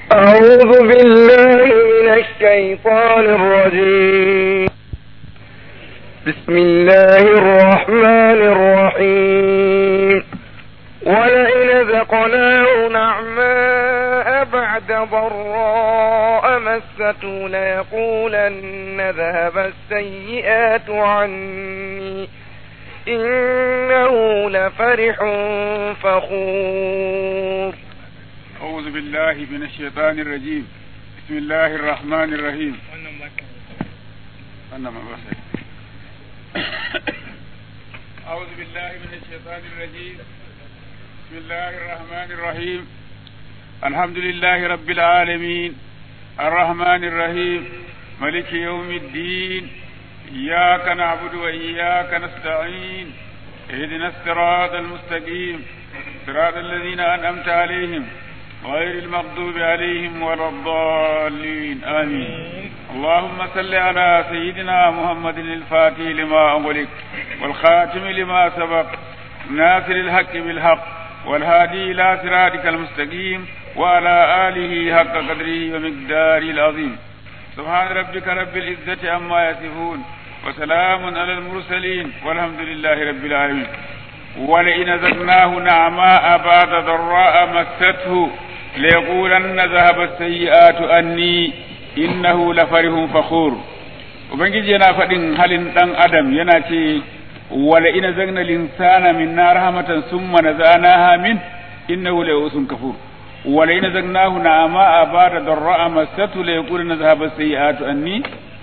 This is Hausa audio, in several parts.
أعوذ بالله من الشيطان الرجيم بسم الله الرحمن الرحيم ولئن ذقناه نعماء بعد ضراء مسته ليقولن ذهب السيئات عني إنه لفرح فخور أعوذ بالله من الشيطان الرجيم بسم الله الرحمن الرحيم أنا ما بصير أعوذ بالله من الشيطان الرجيم بسم الله الرحمن الرحيم الحمد لله رب العالمين الرحمن الرحيم ملك يوم الدين إياك نعبد وإياك نستعين اهدنا الصراط المستقيم صراط الذين أنعمت عليهم غير المغضوب عليهم ولا الضالين آمين اللهم صل على سيدنا محمد الفاتح لما أغلق والخاتم لما سبق ناصر الحق بالحق والهادي إلى صراطك المستقيم وعلى آله حق قدره ومقداره العظيم سبحان ربك رب العزة عما يصفون وسلام على المرسلين والحمد لله رب العالمين ولئن زدناه نعماء بعد ضراء مسته ليقولن ذهب السيئات أني إنه لفرح فخور Ubangiji yana faɗin halin ɗan Adam yana ce, wala ina zagna linsana min na rahmatan summa na zana min innahu la yusun kafur wala ina zagnahu na ama a ba da darra'a masatu la yaqulu na zahaba sayyi'atu anni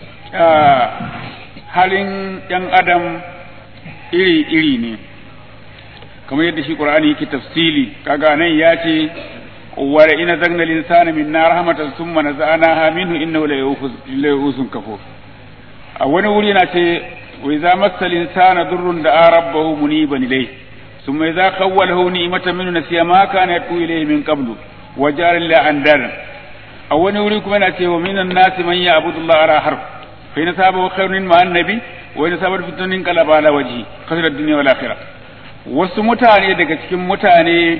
halin ɗan Adam iri iri ne kamar yadda shi qur'ani yake tafsili kaga nan ya ce wa ina zagna linsana min nar rahmatan summa nazanaha minhu innahu la yusun kafur a wani wuri na ce wa idza massa linsana durrun da rabbahu muniban ilayhi thumma idza khawwalahu ni'matan minhu nasiya ma kana yatu ilayhi min qablu wa jara la andar a wani wuri kuma na ce wa minan nasi man ya'budu Allah ala harf fa in saba khairun ma annabi wa in saba fitnin qalaba ala wajhi khasira ad-dunya wal akhirah wasu mutane daga cikin mutane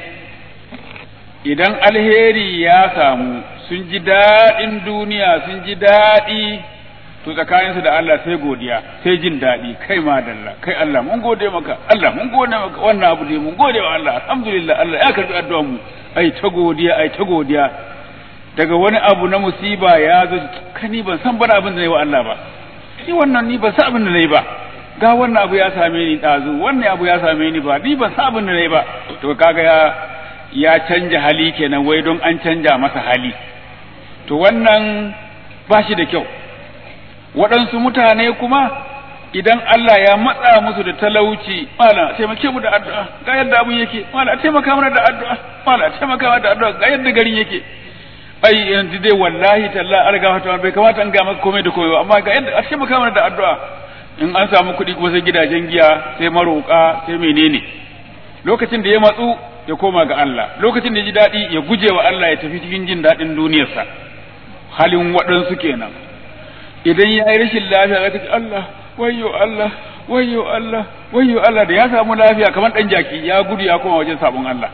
idan alheri ya samu sun ji daɗin duniya sun ji daɗi to tsakaninsu da Allah sai godiya sai jin daɗi kai ma dalla kai Allah mun gode maka Allah mun gode maka wannan abu dai mun gode wa Allah alhamdulillah Allah ya karbi addu'ar mu ai ta godiya ai ta godiya daga wani abu na musiba ya zo kani ban san bana abin da nayi wa Allah ba ni wannan ni ban san abin da nayi ba ga wannan abu ya same ni ɗazu wannan abu ya same ni ba ni ban sa abin da nayi ba to kaga ya ya canja hali kenan wai don an canja masa hali to wannan ba shi da kyau waɗansu mutane kuma idan Allah ya matsa musu da talauci mala taimake mu da addu'a ga yadda abun yake mala taimaka mana da addu'a mala taimaka mana da addu'a ga yadda garin yake ai yanzu dai wallahi talla alga fata bai kamata an ga maka komai da komai amma ga yadda a taimaka mana da addu'a in an samu kuɗi kuma sai gidajen giya sai maroƙa sai menene lokacin da ya matsu ya koma ga Allah lokacin da ya ji daɗi ya guje wa Allah ya tafi cikin jin daɗin duniyarsa halin waɗansu kenan idan ya yi rashin lafiya zaka ce Allah wayyo Allah wayyo Allah wayyo Allah da ya samu lafiya kamar ɗan jaki ya gudu ya koma wajen sabon Allah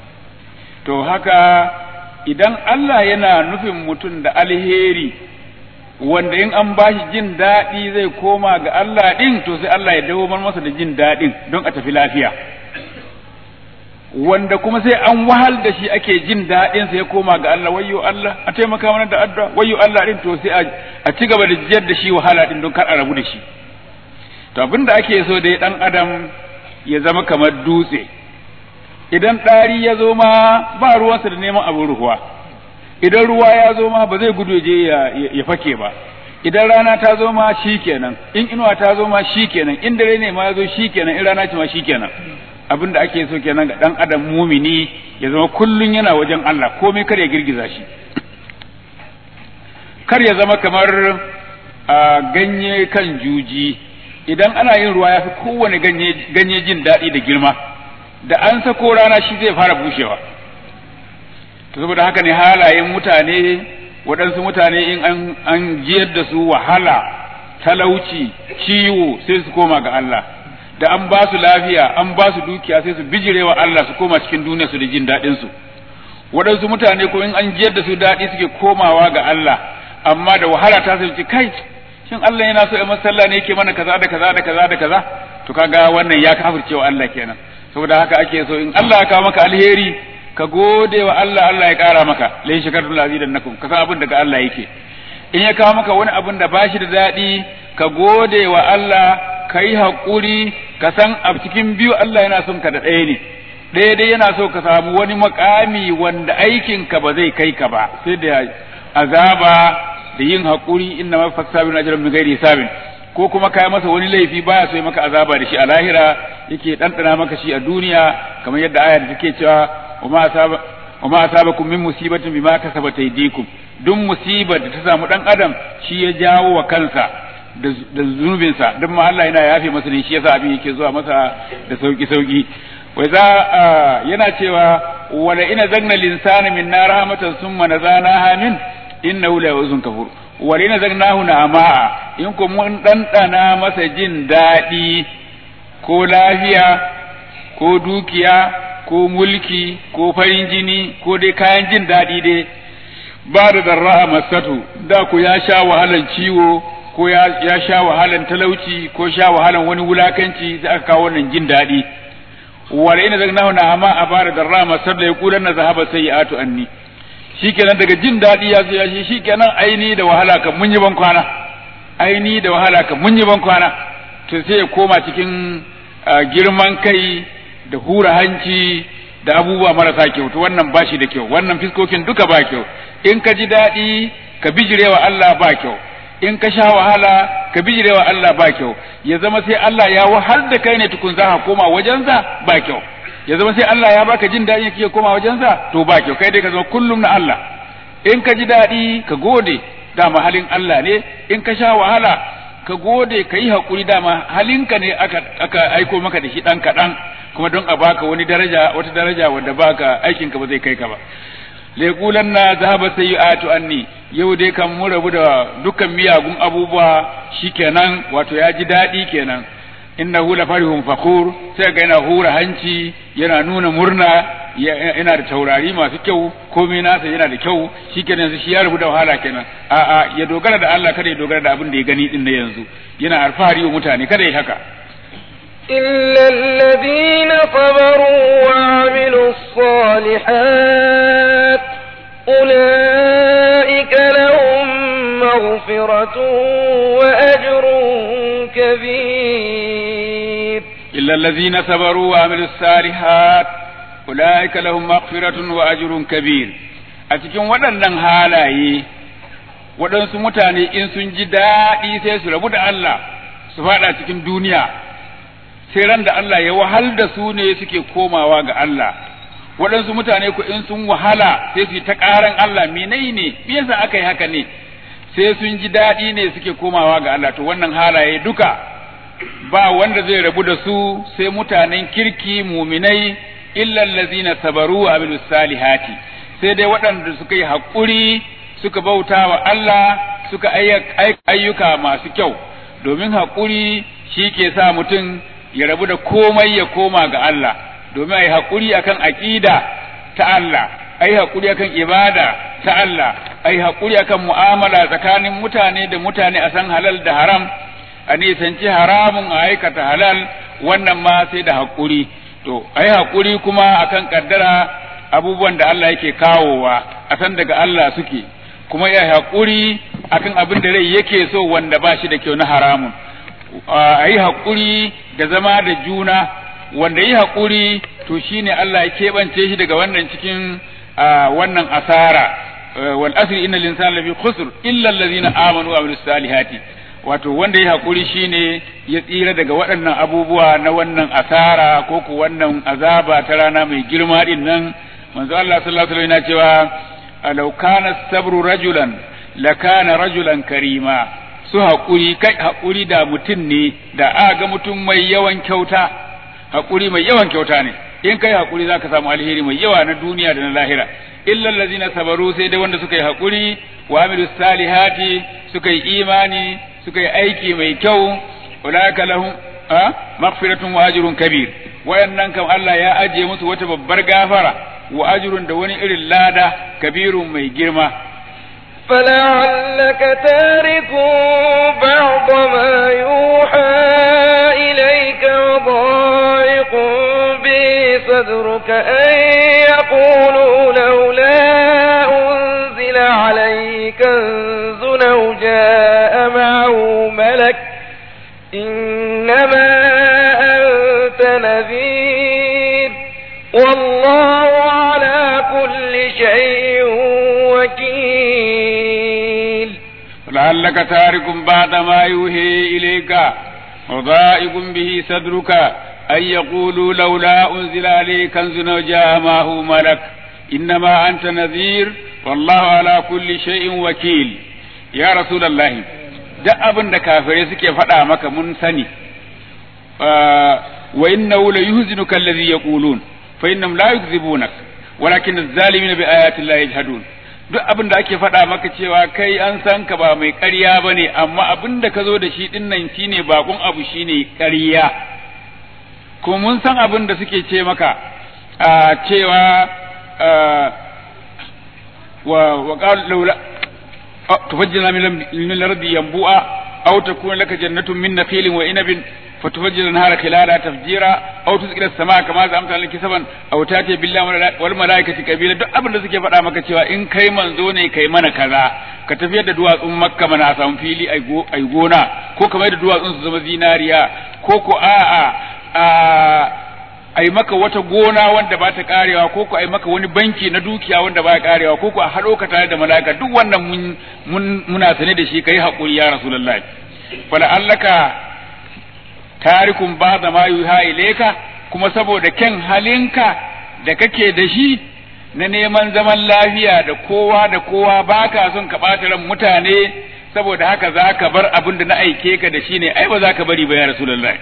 to haka idan Allah yana nufin mutum da alheri wanda in an bashi jin daɗi zai koma ga Allah ɗin to sai Allah ya dawo masa da jin daɗin don a tafi lafiya wanda kuma sai an wahal da shi ake jin daɗin sai ya koma ga Allah wayyo Allah a taimaka mana da addu'a wayyo Allah ɗin to sai a ci gaba da jiyar da shi wahala ɗin don kar a rabu da shi to abin da ake so dai ɗan adam ya zama kamar dutse idan ɗari ya zo ma ba ruwansa da neman abin ruwa idan ruwa ya zo ma ba zai gudu je ya fake ba idan rana ta zo ma shi kenan in inuwa ta zo ma shi kenan in dare ne ma ya zo shi kenan in rana ce ma shi kenan abin da ake so kenan ga dan adam mumini ya zama kullun yana wajen Allah komai kar ya girgiza shi kar ya zama kamar a ganye kan juji idan ana yin ruwa ya fi kowane ganye ganye jin daɗi da girma da an sako rana shi zai fara bushewa to saboda haka ne halayen mutane waɗansu mutane in an an jiyar da su wahala talauci ciwo sai su koma ga Allah da an ba su lafiya an ba su dukiya sai su bijirewa Allah su koma cikin duniya su da jin daɗin su waɗansu mutane ko in an jiyar da su daɗi suke komawa ga Allah amma da wahala ta sai kai shin Allah yana so ya masalla ne yake mana kaza da kaza da kaza da kaza to kaga wannan ya kafirce wa Allah kenan saboda haka ake so in Allah ya kawo maka alheri ka gode wa Allah Allah ya kara maka lai shakartul azidannakum ka san abin daga Allah yake in ya kawo maka wani abin da bashi da daɗi ka gode wa Allah ka yi haƙuri ka san a cikin biyu Allah yana son ka da ɗaya ne ɗaya dai yana so ka samu wani makami wanda aikinka ba zai kai ka ba sai da azaba da yin haƙuri inna ma fasabin ajran min ghairi sabin ko kuma kai masa wani laifi baya so ya maka azaba da shi a lahira yake ɗanɗana maka shi a duniya kamar yadda ayar take cewa wa ma asaba wa ma asabakum min musibatin bima kasabat aydikum duk musibar da ta samu dan adam shi ya jawo wa kansa da zunubinsa duk ma Allah yana yafe masa ne shi yasa abin yake zuwa masa da sauki sauki wai za yana cewa wala ina zagna linsana min nar rahmatan summa nazana min innahu la yuzun kafur wala ina zagnahu na ama'a in ko mun dandana masa jin daɗi ko lafiya ko dukiya ko mulki ko farin jini ko dai kayan jin daɗi dai ba da darra masatu da ku ya sha wahalan ciwo ko ya sha wahalan talauci ko sha wahalan wani wulakanci sai aka kawo wannan jin daɗi wala ina zagnahu na amma a bara darra masatu ya kudan na zahaba sayyi'atu anni shikenan daga jin daɗi ya zo ya shi shikenan aini da wahala kan mun yi ban kwana aini da wahala kan mun yi ban kwana to sai ya koma cikin girman kai da hura hanci da abubuwa marasa kyau to wannan ba shi da kyau wannan fiskokin duka ba kyau in ka ji daɗi ka bijirewa Allah ba kyau in ka sha wahala ka bijirewa Allah ba kyau ya zama sai Allah ya wahal da kai ne tukun za ka koma wajensa ba kyau ya zama sai Allah ya baka jin daɗi kake koma wajensa to ba kyau kai dai ka zama kullum na Allah in ka ji daɗi ka gode dama halin Allah ne in ka sha wahala ka gode ka yi haƙuri dama halinka ne aka, aka aiko maka da shi ɗan kaɗan kuma don a baka wani daraja wata daraja wanda baka aikinka ba zai kai ka ba leƙulan na zahaba sayyi'atu anni yau dai kan mu rabu da dukkan miyagun abubuwa shikenan wato ya ji daɗi kenan innahu la farihun fakhur sai ga yana hura hanci yana nuna murna yana da taurari masu kyau komai nasa yana da kyau shikenan yanzu shi ya rabu da wahala kenan a'a ya dogara da Allah kada ya dogara da abin da ya gani din na yanzu yana alfahari wa mutane kada ya haka إلا الذين صبروا وعملوا الصالحات أولئك لهم مغفرة وأجر كبير إلا الذين صبروا وعملوا الصالحات أولئك لهم مغفرة وأجر كبير أتكون waɗannan halaye waɗansu mutane in sun ji daɗi sai su rabu da Allah su faɗa cikin duniya sai ran da Allah ya wahal da su ne suke komawa ga Allah waɗansu mutane ku in sun wahala sai su yi ta ƙaran Allah menai ne me yasa aka yi haka ne sai sun ji daɗi ne suke komawa ga Allah to wannan halaye duka ba wanda zai rabu da su sai mutanen kirki muminai illa allazina sabaru wa amilus salihati sai dai waɗanda suka yi haƙuri suka bauta wa Allah suka ayyuka masu kyau domin haƙuri shi ke sa mutum ya rabu da komai ya koma ga Allah domin a yi haƙuri akan aƙida ta Allah a yi haƙuri akan ibada ta Allah a yi haƙuri akan mu'amala tsakanin mutane da mutane a san halal da haram a nisanci haramun a aikata halal wannan ma sai da haƙuri to a yi haƙuri kuma akan ƙaddara abubuwan da Allah yake kawowa a san daga Allah suke kuma ya haƙuri akan abin da rai yake so wanda ba shi da kyau na haramun a yi haƙuri da zama da juna wanda yi haƙuri to shine Allah ya keɓance shi daga wannan cikin wannan asara wal asri innal insana lafi khusr illa allazina amanu wa amilus salihati wato wanda ya haƙuri shine ya tsira daga waɗannan abubuwa na wannan asara ko ku wannan azaba ta rana mai girma din nan manzo Allah sallallahu alaihi wasallam yana cewa law kana sabru rajulan lakana rajulan karima su haƙuri kai haƙuri da mutum ne da a ga mutum mai yawan kyauta haƙuri mai yawan kyauta ne in kai haƙuri zaka samu alheri mai yawa na duniya da na lahira illal ladzina sabaru sai dai wanda suka yi haƙuri wa amilu salihati suka yi imani suka yi aiki mai kyau ulaka lahum a maghfiratun wa ajrun kabir wayannan kam Allah ya ajiye musu wata babbar gafara wa ajrun da wani irin lada kabirun mai girma فلعلك تارك بعض ما يوحى إليك وضائق به صدرك أن يقولوا لولا أنزل عليه كنز أو جاء معه ملك إنما أنت نذير والله على كل شيء وكيل لعلك تارك بعد ما يوحي إليك وضائق به صدرك أن يقولوا لولا أنزل عليه كنز أو جاء معه ملك إنما أنت نذير والله على كل شيء وكيل يا رسول الله duk abin da kafirai suke faɗa maka mun sani wa innahu la yuhzinuka alladhi yaqulun fa innahum la yukzibunak walakin az-zalimina bi ayati llahi yajhadun duk abin da ake faɗa maka cewa kai an san ka ba mai ƙarya bane amma abin da ka zo da shi din nan shine bakon abu shine ƙarya kuma mun san abin da suke ce maka a cewa wa wa qala laula tufajjina min al-ardi yanbu'a aw takuna laka jannatun min nakhilin wa inabin فتفجر النهار خلالها تفجيرا او تسقط السماء كما زعمت لك كسبا او تاتي بالله والملائكه قبيلا duk abin da suke faɗa maka cewa in kai manzo ne kai mana kaza ka tafiyar da duwatsun makka mana samu fili ai gona ko kamar da duwatsun su zama zinariya ko ko a'a a ai maka wata gona wanda ba ta karewa ko ko ai maka wani banki na dukiya wanda ba ya karewa ko ko a haɗo ka tare da mala'ika duk wannan mun muna sane da shi kai haƙuri ya rasulullahi fala allaka tarikun ba da ma yuha ileka kuma saboda kyan halinka da kake da shi na neman zaman lafiya da kowa da kowa baka son ka ɓata ran mutane saboda haka za ka bar abin da na aike ka da shi ne ai ba za ka bari ba ya rasulullahi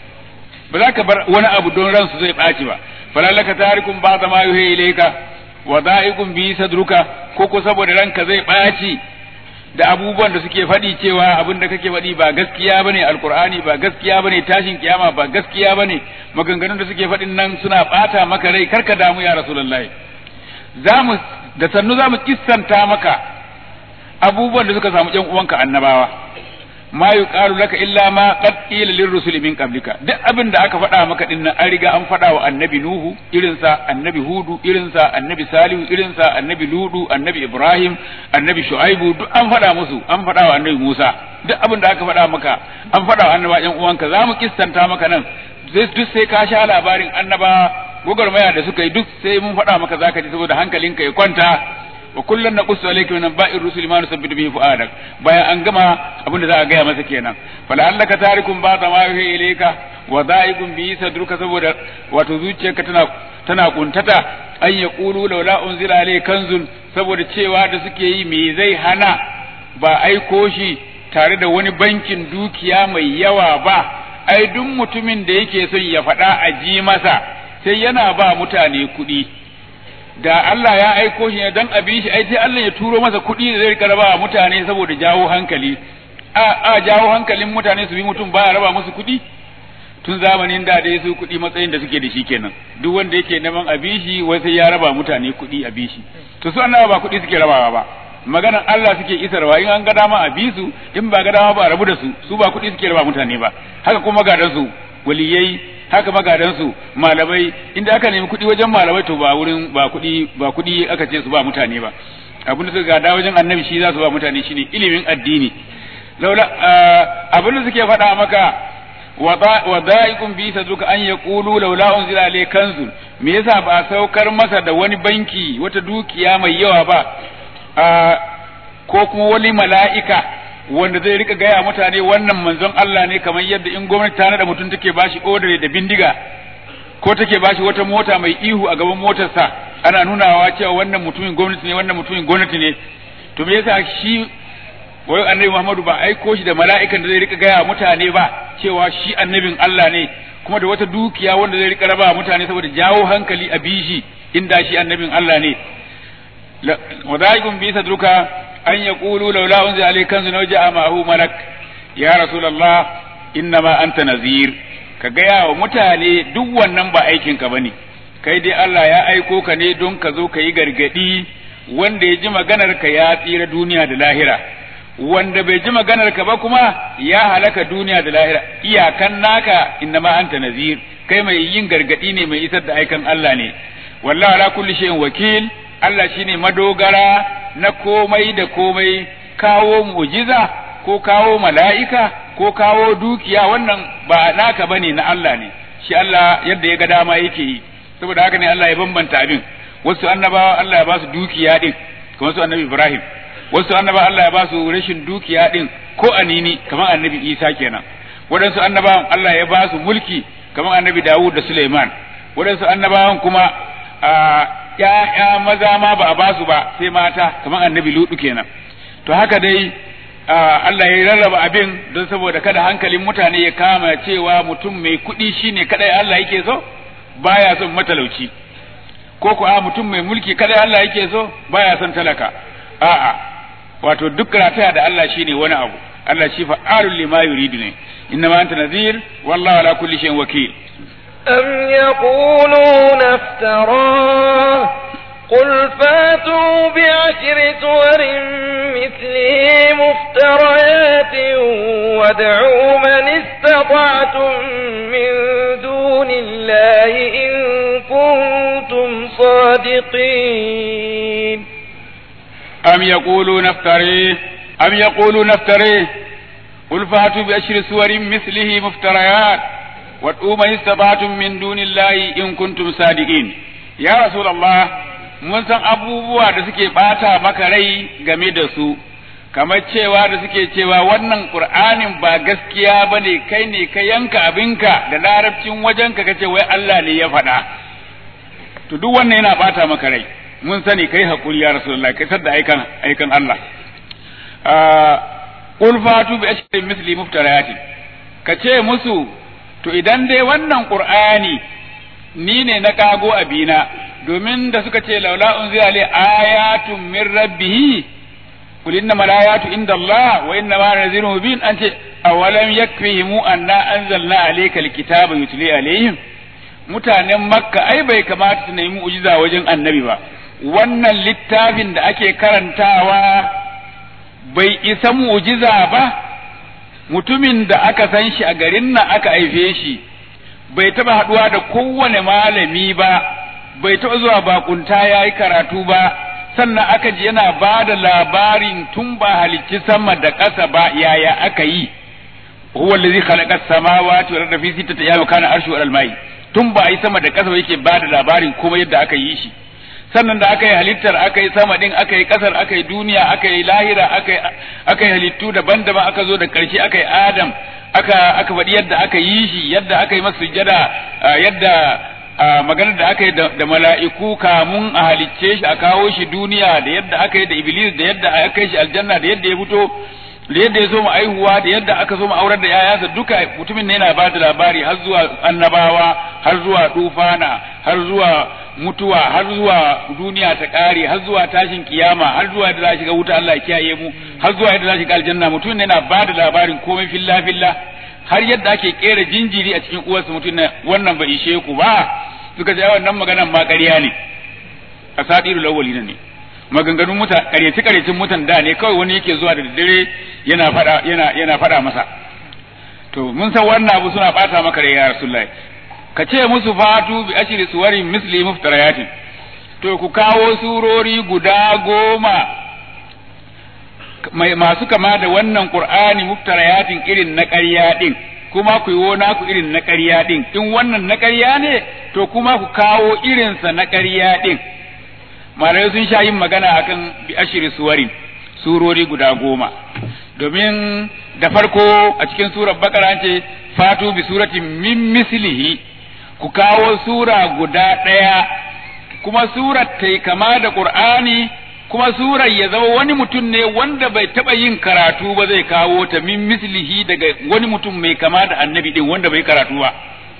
ba za ka bar wani abu don ransu zai ɓaci ba falalaka tarikun ba da ma yuha ileka wa da'iqun bi sadruka ko ko saboda ranka zai ɓaci da abubuwan da suke faɗi cewa abin da kake faɗi ba gaskiya bane alkur'ani ba gaskiya bane tashin kiyama ba gaskiya bane maganganun da suke faɗin nan suna ɓata maka rai karka damu ya rasulullahi zamu da sannu zamu kissanta maka abubuwan da suka samu ƴan uwanka annabawa ma yuqalu laka illa ma qad qila lirrusul min qablika duk abin da aka faɗa maka din nan an riga an faɗa wa annabi nuhu irinsa annabi hudu irinsa annabi salihu irinsa annabi ludu annabi ibrahim annabi shu'aibu duk an faɗa musu an faɗa wa annabi musa duk abin da aka faɗa maka an faɗa wa annaba ƴan uwanka za mu kistanta maka nan duk sai ka sha labarin annaba gwagwarmaya da suka yi duk sai mun faɗa maka zaka ji saboda hankalinka ya kwanta wa kullun naqussu alayka min anba'ir rusuli ma nusabbitu bihi fu'adak bayan an gama abinda za a gaya masa kenan fala annaka tarikum ba ma yuhi ilayka wa da'iqun bi sadruka saboda wato zuciyarka tana tana kuntata an yaqulu laula unzila alayka kanzun saboda cewa da suke yi me zai hana ba aiko shi tare da wani bankin dukiya mai yawa ba ai duk mutumin da yake son ya faɗa a ji masa sai yana ba mutane kuɗi da Allah ya aiko shi ne dan abin shi ai sai Allah ya turo masa kuɗi da zai rika raba mutane saboda jawo hankali a a jawo hankalin mutane su bi mutum baya raba musu kuɗi tun zamanin da dai su kuɗi matsayin da suke da shi kenan duk wanda yake neman abin shi wai sai ya raba mutane kuɗi a bishi to su annabawa ba kuɗi suke rabawa ba maganan Allah suke isarwa in an ga dama a bi su in ba ga dama ba a rabu da su su ba kuɗi suke raba mutane ba haka kuma gadan su waliyai haka magadansu malamai inda aka nemi kuɗi wajen malamai to ba wurin ba kuɗi ba kuɗi aka ce su ba mutane ba abin da suka gada wajen annabi shi za su ba mutane shine ilimin addini laula abin da suke faɗa maka wa da'iqun bi sadruka an yaqulu laula unzila alayhi kanzun me yasa ba saukar masa da wani banki wata dukiya mai yawa ba ko kuma wani mala'ika wanda zai rika gaya mutane wannan manzon Allah ne kamar yadda in gwamnati ta nada mutum take bashi odare da bindiga ko take bashi wata mota mai ihu a gaban motarsa ana nunawa cewa wannan mutumin gwamnati ne wannan mutumin gwamnati ne to me yasa shi wai annabi Muhammadu ba aiko shi da mala'ikan da zai rika gaya mutane ba cewa shi annabin Allah ne kuma da wata dukiya wanda zai rika raba mutane saboda jawo hankali a bishi inda shi annabin Allah ne wadaikum bi sadruka an yaqulu laula unzila alayka kanzun aw ja'a ma'ahu malak ya rasulullah innama anta nazir ka gaya wa mutane duk wannan ba aikin ka bane kai dai Allah ya aiko ka ne don ka zo ka yi gargadi wanda ya ji maganar ka ya tsira duniya da lahira wanda bai ji maganar ka ba kuma ya halaka duniya da lahira iyakan naka innama anta nazir kai mai yin gargadi ne mai isar da aikan Allah ne wallahi ala kulli shay'in wakil Allah shine madogara na komai da komai kawo mu'jiza ko kawo mala'ika ko kawo dukiya wannan ba naka bane na Allah ne shi Allah yadda ya ga dama yake yi saboda haka ne Allah ya bambanta abin wasu annabawa Allah ya ba su dukiya din kamar su annabi Ibrahim wasu annabawa Allah ya ba su rashin dukiya din ko anini kamar annabi Isa kenan waɗansu annabawan Allah ya ba su mulki kamar annabi Dawud da Suleiman waɗansu annabawan kuma ‘ya'ya maza ma ba a ba su ba sai mata kamar annabi Lutu kenan to haka dai Allah ya rarraba abin don saboda kada hankalin mutane ya kama cewa mutum mai kuɗi shine kadai Allah yake so baya son matalauci ko ko a mutum mai mulki kadai Allah yake so baya son talaka a'a wato duk rataya da Allah shine wani abu Allah shi fa'alul lima yuridu ne innama anta nadhir wallahu ala kulli shay'in wakil أم يقولون افتراه قل فاتوا بعشر سور مثله مفتريات وادعوا من استطعتم من دون الله إن كنتم صادقين أم يقولون افتريه أم يقولون افتريه قل فاتوا بأشر سور مثله مفتريات وادعوا من استطعتم من دون الله إن كنتم صادقين يا رسول الله mun san abubuwa da suke bata maka rai game da su kamar cewa da suke cewa wannan qur'anin ba gaskiya bane kai ne ka yanka abinka da larabcin wajenka kace wai Allah ne ya faɗa to duk wannan yana bata maka rai mun sani kai hakuri ya rasulullahi kai sadda aikan aikan Allah qul fatu bi ashrin misli muftarayatin kace musu to idan dai wannan qur'ani ni ne na kago abina domin da suka ce laula unzila li ayatun min rabbih qul innama ayatu inda Allah wa innama nazirun mubin an ce awalam yakfihim anna anzalna alayka alkitaba yutli alayhim mutanen makka ai bai kamata su nemi mu'jiza wajen annabi ba wannan littafin da ake karantawa bai isa mu'jiza ba mutumin da aka san shi a garin nan aka haife shi bai taba haduwa da kowane malami ba bai taɓa zuwa bakunta ya yi karatu ba sannan aka ji yana ba da labarin tun ba halicci sama da ƙasa ba yaya aka yi huwa allazi khalaqa samawati wal arda fi sittati ayyamin kana arshu al mai tun ba yi sama da ƙasa yake ba da labarin kuma yadda aka yi shi sannan da aka yi halittar aka yi sama din aka yi ƙasar aka yi duniya aka yi lahira aka yi aka yi halittu daban-daban aka zo da ƙarshe aka yi adam aka aka faɗi yadda aka yi shi yadda aka yi masa sujada yadda maganar da aka yi da mala'iku kamun a halicce shi a kawo shi duniya da yadda aka yi da iblis da yadda aka yi shi aljanna da yadda ya fito da yadda ya so mu aihuwa da yadda aka so mu aurar da yayansa duka mutumin ne yana ba da labari har zuwa annabawa har zuwa tufana har zuwa mutuwa har zuwa duniya ta kare har zuwa tashin kiyama har zuwa yadda za shiga wuta Allah ya kiyaye mu har zuwa yadda za shiga aljanna mutumin ne yana ba da labarin komai filla filla har yadda ake kera jinjiri a cikin uwarsa mutum na wannan bai ishe ku ba suka ce wannan maganan ma ƙarya ne a sadirul awwalin ne maganganun muta ƙaryaci ƙaryacin mutan da ne kawai wani yake zuwa da daddare yana fada yana yana fada masa to mun san wannan abu suna bata maka rai ya rasulullahi ka ce musu fatu bi ashri suwarin misli muftarayatin to ku kawo surori guda goma mai masu kama da wannan qur'ani muftarayatin irin na ƙarya din kuma ku yi naku irin na ƙarya din in wannan na ƙarya ne to kuma ku kawo irinsa na ƙarya din malamai sun sha yin magana akan bi ashiri suwarin surori guda goma domin da farko a cikin surar bakara ce fatu bi suratin min mislihi ku kawo sura guda ɗaya kuma surar ta kama da qur'ani kuma surar ya zama wani mutum ne wanda bai taɓa yin karatu ba zai kawo ta min mislihi daga wani mutum mai kama da annabi din wanda bai karatu ba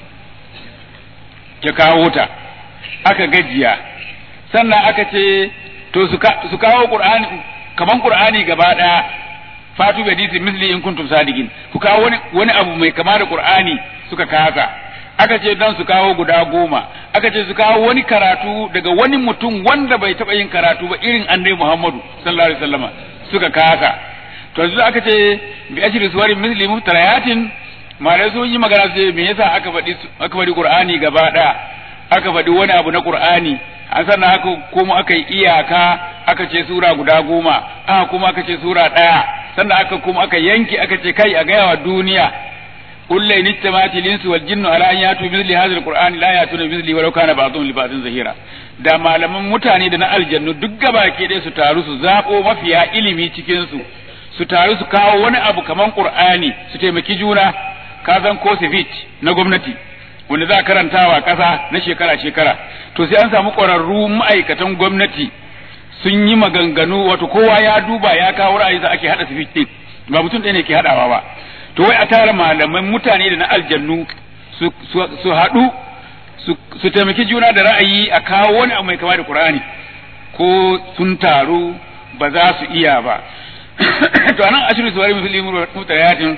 ya kawo ta aka gajiya sannan aka ce to su kawo qur'ani kaman qur'ani gaba daya fatu bi hadisi misli in kuntum sadiqin ku kawo wani wani abu mai kama da qur'ani suka kasa aka ce dan su kawo guda goma aka ce su kawo wani karatu daga wani mutum wanda bai taɓa yin karatu ba irin annabi Muhammadu sallallahu alaihi wasallama suka kasa to yanzu aka ce bi ashri suwarin misli muftarayatin malai sun yi magana su me yasa aka faɗi aka faɗi Qur'ani gaba ɗaya aka faɗi wani abu na Qur'ani an sannan aka kuma aka yi iyaka aka ce sura guda goma aka kuma aka ce sura ɗaya sannan aka kuma aka yanke aka ce kai a gaya wa duniya قل لئن اجتمعت الانس والجن على ان ياتوا بمثل هذا القران لا ياتون بمثله ولو كان بعضهم لبعض ظهيرا da malaman mutane da na aljannu duk gaba ke dai su taru su zabo mafiya ilimi cikin su su taru su kawo wani abu kaman qur'ani su taimaki juna ka zan ko na gwamnati wanda za a karantawa kasa na shekara shekara to sai an samu ƙwararru ma'aikatan gwamnati sun yi maganganu wato kowa ya duba ya kawo ra'ayi za ake hada sifit din ba mutum ɗaya ne ke hadawa ba to wai a tara malaman mutane da na aljannu su haɗu su taimaki juna da ra'ayi a kawo wani abu mai kama da Qur'ani ko sun taru ba za su iya ba to anan ashiru suwari muslimin mutayatin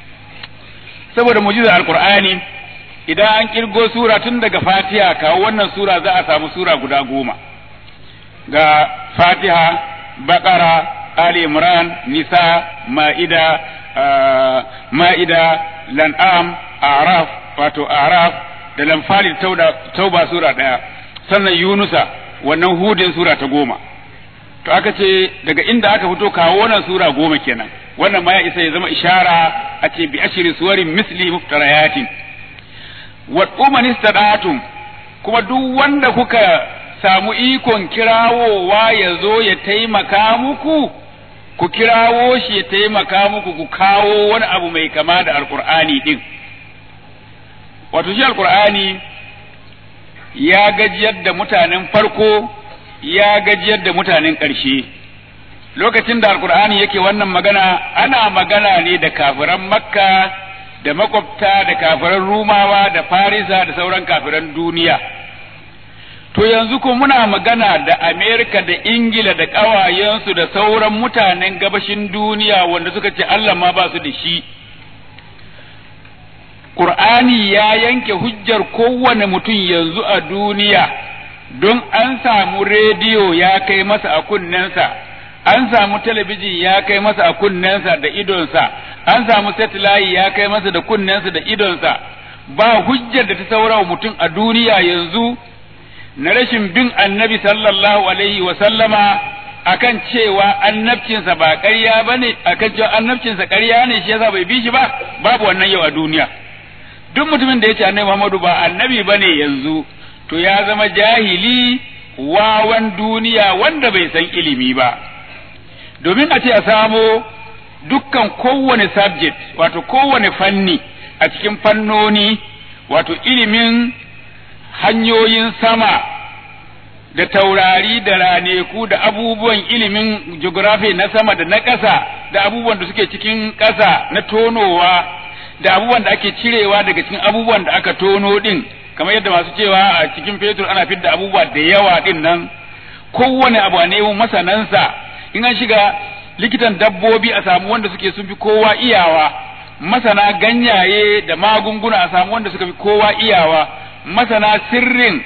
saboda mujizar alqur'ani idan an kirgo sura tun daga fatiha kawo wannan sura za a samu sura guda goma ga fatiha baqara ali imran nisa ma'ida ma'ida lan'am araf wato araf da lamfali tauba sura ɗaya sannan yunusa wannan hudin sura ta goma to aka ce daga inda aka fito kawo wannan sura goma kenan wannan ma ya isa ya zama ishara a ce bi ashiri suwarin misli muftarayatin wa uman istadatum kuma duk wanda kuka samu ikon kirawowa ya zo ya taimaka muku ku kirawo shi ya taimaka muku ku kawo wani abu mai kama da alkur'ani din wato shi alkur'ani ya gajiyar da mutanen farko ya gajiyar da mutanen ƙarshe lokacin da alkur'ani yake wannan magana ana magana ne da kafiran makka da makwabta da kafiran rumawa da farisa da sauran kafiran duniya to yanzu ko muna magana da Amerika da Ingila da ƙawayensu da sauran mutanen gabashin duniya wanda suka ce Allah ma ba su da shi. Ƙur'ani ya yanke hujjar kowane mutum yanzu a duniya don an samu rediyo ya kai masa a kunnensa, an samu talabijin ya kai masa a kunnensa da idonsa, an samu satellite ya kai masa da kunnensa da idonsa, ba hujjar da ta saurawa mutum a duniya yanzu. na rashin bin annabi sallallahu alaihi wa sallama akan cewa annabcinsa ba ƙarya ba ne akan cewa annabcinsa ƙarya ne shi yasa bai bi shi ba babu wannan yau a duniya duk mutumin da ya ce annabi Muhammadu ba annabi ba ne yanzu to ya zama jahili wawan duniya wanda bai san ilimi ba domin a ce a samo dukkan kowane subject wato kowane fanni a cikin fannoni wato ilimin hanyoyin sama da taurari da raneku da abubuwan ilimin geography na sama da na ƙasa da abubuwan da suke cikin ƙasa na tonowa da abubuwan da ake cirewa daga cikin abubuwan da aka tono din kamar yadda masu cewa a cikin fetur ana fidda abubuwa da yawa din nan kowane abu a nemo masanansa in an shiga likitan dabbobi a samu wanda suke sun fi kowa iyawa masana ganyaye da magunguna a samu wanda suka fi kowa iyawa masana sirrin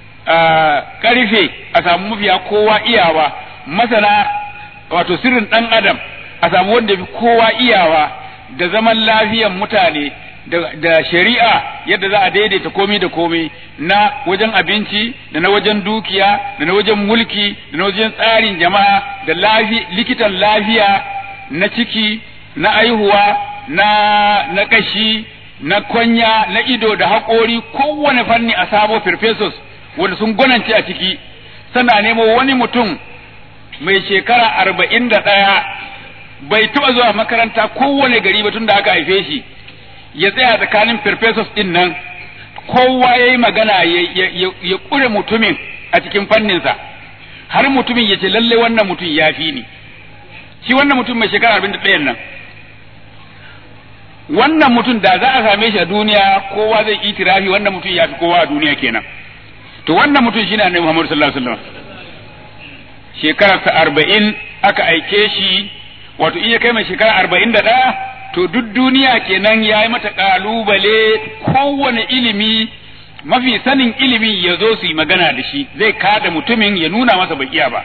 karfe a samu mafiya kowa iyawa masana wato sirrin ɗan adam a samu wanda fi kowa iyawa da zaman lafiyan mutane da shari'a yadda za a daidaita komai da komai na wajen abinci da na wajen dukiya da na wajen mulki da na wajen tsarin jama'a da likitan lafiya na ciki na aihuwa na na kashi na kwanya na ido da haƙori kowane fanni a samo professors wanda sun gwanance a ciki sana nemo wani mutum mai shekara arba'in da ɗaya bai taɓa zuwa makaranta kowane gari ba tun da aka haife shi ya tsaya tsakanin professors ɗin nan kowa ya yi magana ya ƙure mutumin a cikin fanninsa har mutumin ya ce lalle wannan mutum ya fi ni shi wannan mutum mai shekara arba'in da ɗayan nan wannan mutum da za a same shi a duniya kowa zai itirafi wannan mutum ya fi kowa a duniya kenan to wannan mutum shine annabi Muhammad sallallahu alaihi wasallam shekararsa arba'in aka aike shi wato in ya kai mai shekara arba'in da ɗaya to duk duniya kenan ya yi mata kalubale kowane ilimi mafi sanin ilimi ya zo su yi magana da shi zai kada mutumin ya nuna masa bai iya ba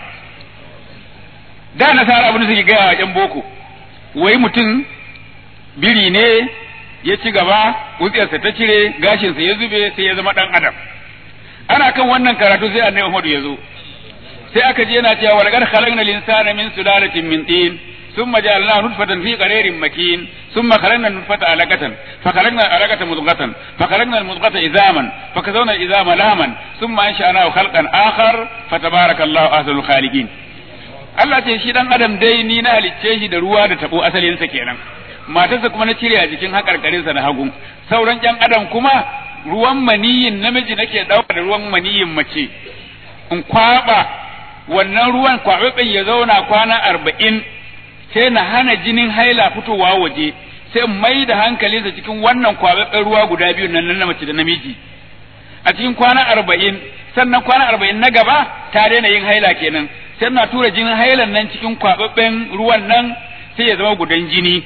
da nasara abin da suke gaya wa yan boko wai mutum biri ne ya ci gaba wutsiyarsa ta cire gashinsa ya zube sai ya zama dan adam ana kan wannan karatu sai annabi Muhammad ya zo sai aka je yana cewa walaqad khalaqna al-insana min sulalatin min tin ثم جعلناه نطفة في قرير مكين ثم خلقنا النطفة علقة فخلقنا العلقة مضغة فخلقنا المضغة إذاما فكسونا الإذام لاما ثم أنشأناه خلقا آخر فتبارك الله أحسن الخالقين Allah ce shi dan adam dai ni na halicce shi da ruwa da tabo asalinsa kenan matarsa kuma na cire a jikin hakarkarinsa na hagu sauran ƴan adam kuma ruwan maniyin namiji nake dauka da ruwan maniyin mace in kwaba wannan ruwan kwaɓaɓɓen ya zauna kwana arba'in sai na hana jinin haila fitowa waje sai mai da hankalinsa cikin wannan kwaɓaɓɓen ruwa guda biyu nan na mace da namiji a cikin kwana arba'in sannan kwana arba'in na gaba ta daina yin haila kenan sai na tura jinin hailan nan cikin kwaɓaɓɓen ruwan nan sai ya zama gudan jini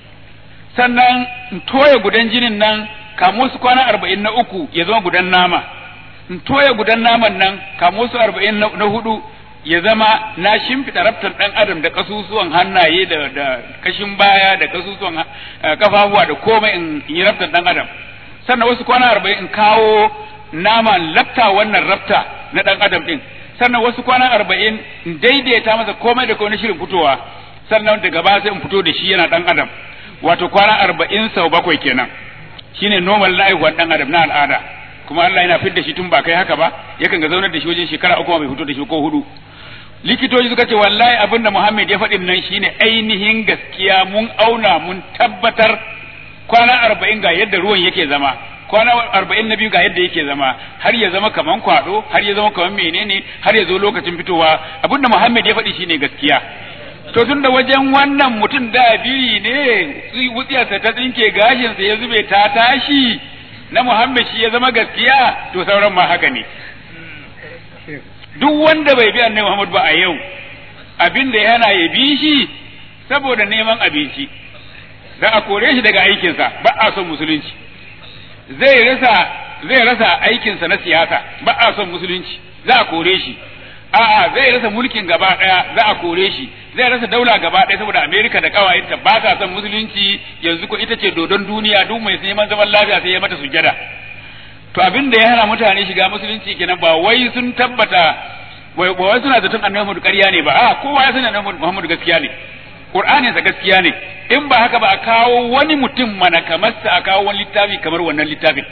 sannan in toya gudan jinin nan kamo su kwana arba'in na uku ya zama gudan nama in toya gudan naman nan kamo su arba'in na hudu ya zama na shimfiɗa raftar ɗan adam da kasusuwan hannaye da da kashin baya da kasusuwan kafafuwa da komai in yi raftar ɗan adam sannan wasu kwana arba'in in kawo nama lafta wannan rafta na ɗan adam ɗin sannan wasu kwana arba'in in daidaita masa komai da komai shirin fitowa sannan daga baya sai in fito da shi yana ɗan adam wato kwana arba'in sau bakwai kenan shine normal na aihuwar ɗan adam na al'ada kuma Allah yana fidda shi tun ba kai haka ba yakan ga zaunar da shi wajen shekara uku bai fito da shi ko hudu likitoci suka ce wallahi abin da Muhammad ya faɗin nan shine ainihin gaskiya mun auna mun tabbatar kwana arba'in ga yadda ruwan yake zama kwana arba'in na biyu ga yadda yake zama har ya zama kaman kwado har ya zama kaman menene har ya zo lokacin fitowa abin da Muhammad ya faɗi shine gaskiya to tun da wajen wannan mutum da biri ne wutsiyarsa ta tsinke gashinsa ya zube ta tashi na Muhammad shi ya zama gaskiya to sauran ma haka ne duk wanda bai bi annabi Muhammad ba a yau abin da yana ya bi shi saboda neman abinci da a kore shi daga aikinsa ba a son musulunci zai rasa zai rasa aikinsa na siyasa ba a son musulunci za a kore shi a'a zai rasa mulkin gaba daya za a kore shi zai rasa daula gaba daya saboda Amerika da kawayenta ba ta son musulunci yanzu ko ita ce dodon duniya duk mai neman zaman lafiya sai ya mata sujada to abin da ya hana mutane shiga musulunci kenan ba wai sun tabbata wai ba wai suna zaton annabi Muhammad ƙarya ne ba a kowa ya sani annabi Muhammad gaskiya ne Qur'anin sa gaskiya ne in ba haka ba a kawo wani mutum mana kamar sa a kawo wani littafi kamar wannan littafin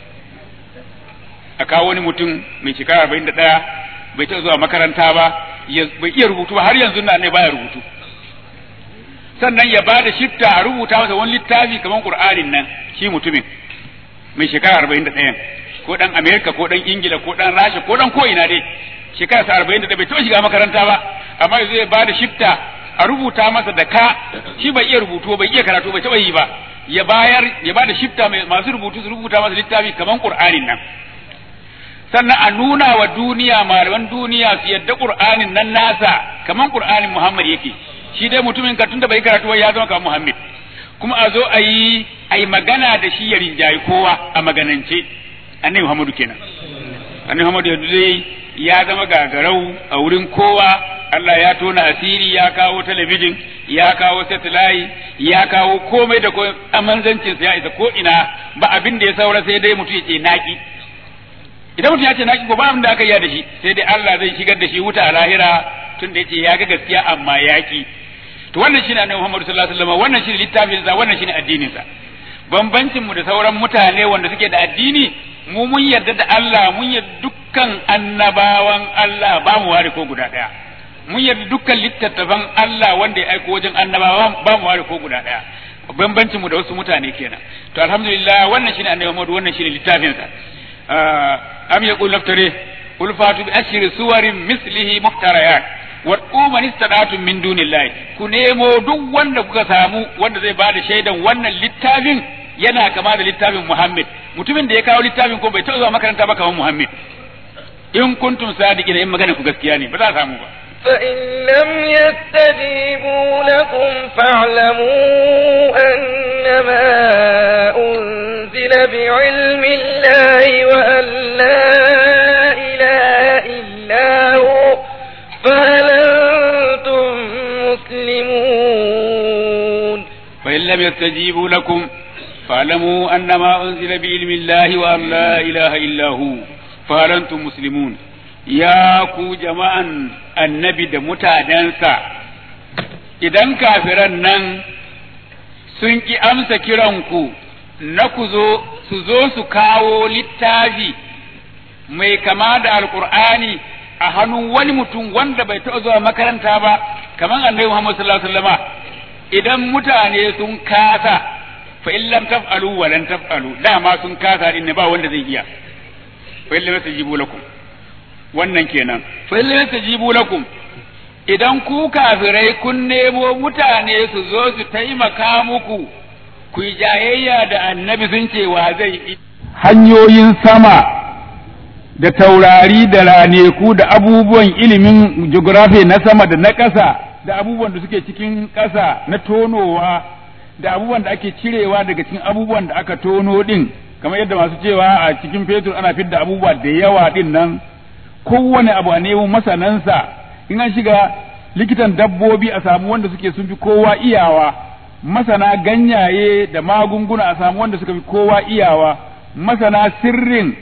a kawo wani mutum mai shekara 41 bai taɓa zuwa makaranta ba bai iya rubutu ba har yanzu na ne baya rubutu sannan ya bada shifta a rubuta masa wani littafi kamar Qur'anin nan shi mutumin mai shekara arba'in da ɗayan ko ɗan amerika ko ɗan ingila ko ɗan rasha ko ɗan ko'ina dai shekara sa arba'in da ɗaya bai taɓa shiga makaranta ba amma yanzu ya bada shifta a rubuta masa da ka shi bai iya rubutu bai iya karatu bai taɓa yi ba ya bayar ya bada shifta masu rubutu su rubuta masa littafi kaman qur'anin nan sannan a nuna wa duniya malaman duniya su yadda qur'anin nan nasa kaman qur'anin muhammad yake shi dai mutumin ka tunda bai karatu ba ya zama kamar muhammad kuma a zo a yi a yi magana da shi ya rinjayi kowa a maganance annabi Muhammadu kenan annabi Muhammadu yanzu dai ya zama gagarau a wurin kowa Allah ya tona asiri ya kawo talabijin ya kawo satellite ya kawo komai da komai amanzancin ya isa ko ina ba abin da ya saura sai dai mutum ya ce naki idan mutum ya ce naki ko ba abin da aka yi da shi sai dai Allah zai shigar da shi wuta a lahira tun da yace ya ga gaskiya amma yaki to wannan shine annabi Muhammad sallallahu alaihi wasallam wannan shine littafin sa wannan shine addinin sa bambancin mu da sauran mutane wanda suke da addini mu mun yarda da Allah mun yarda dukkan annabawan Allah ba mu ware ko guda daya mun yarda dukkan littattafan Allah wanda ya aiko wajen annabawa ba mu ware ko guda daya bambancin mu da wasu mutane kenan to alhamdulillah wannan shine annabi Muhammad wannan shine littafin sa am yaqul naftari qul fatu bi ashri suwarin mislihi muftarayat wa man istata'tum min dunillahi ku nemo duk wanda kuka samu wanda zai bada shaidan wannan littafin yana kama da littafin Muhammad mutumin da ya kawo littafin ko bai taɓa zuwa makaranta ba kamar Muhammad in kuntum sadiqina in magana ku gaskiya ne ba za a samu ba فإن لم يستجيبوا لكم فاعلموا أن فإن لم يستجيبوا لكم فاعلموا أنما أنزل بعلم الله وأن لا إله إلا هو فهل أنتم مسلمون يا كو جماعة النبي da mutanensa idan kafiran nan sun ki amsa kiranku na ku zo su zo su kawo littafi mai kama da alkur'ani a hannun wani mutum wanda bai taɓa zuwa makaranta ba kamar annabi Muhammad sallallahu alaihi wasallama idan mutane sun kasa fa in lam taf'alu wa lan taf'alu dama sun kasa din ne ba wanda zai iya fa in lam tajibu lakum wannan kenan fa in lam tajibu lakum idan ku kafirai kun nemo mutane su zo su taimaka muku ku yi jayayya da annabi sun ce wa zai hanyoyin sama da taurari da raneku da abubuwan ilimin geography na sama da na ƙasa da abubuwan da suke cikin ƙasa na tonowa da abubuwan da ake cirewa daga cikin abubuwan da aka tono din kamar yadda masu cewa a cikin fetur ana fidda abubuwa da yawa din nan kowane abu a nemo masanansa in an shiga likitan dabbobi a samu wanda suke sun fi kowa iyawa masana ganyaye da magunguna a samu wanda suka fi kowa iyawa masana sirrin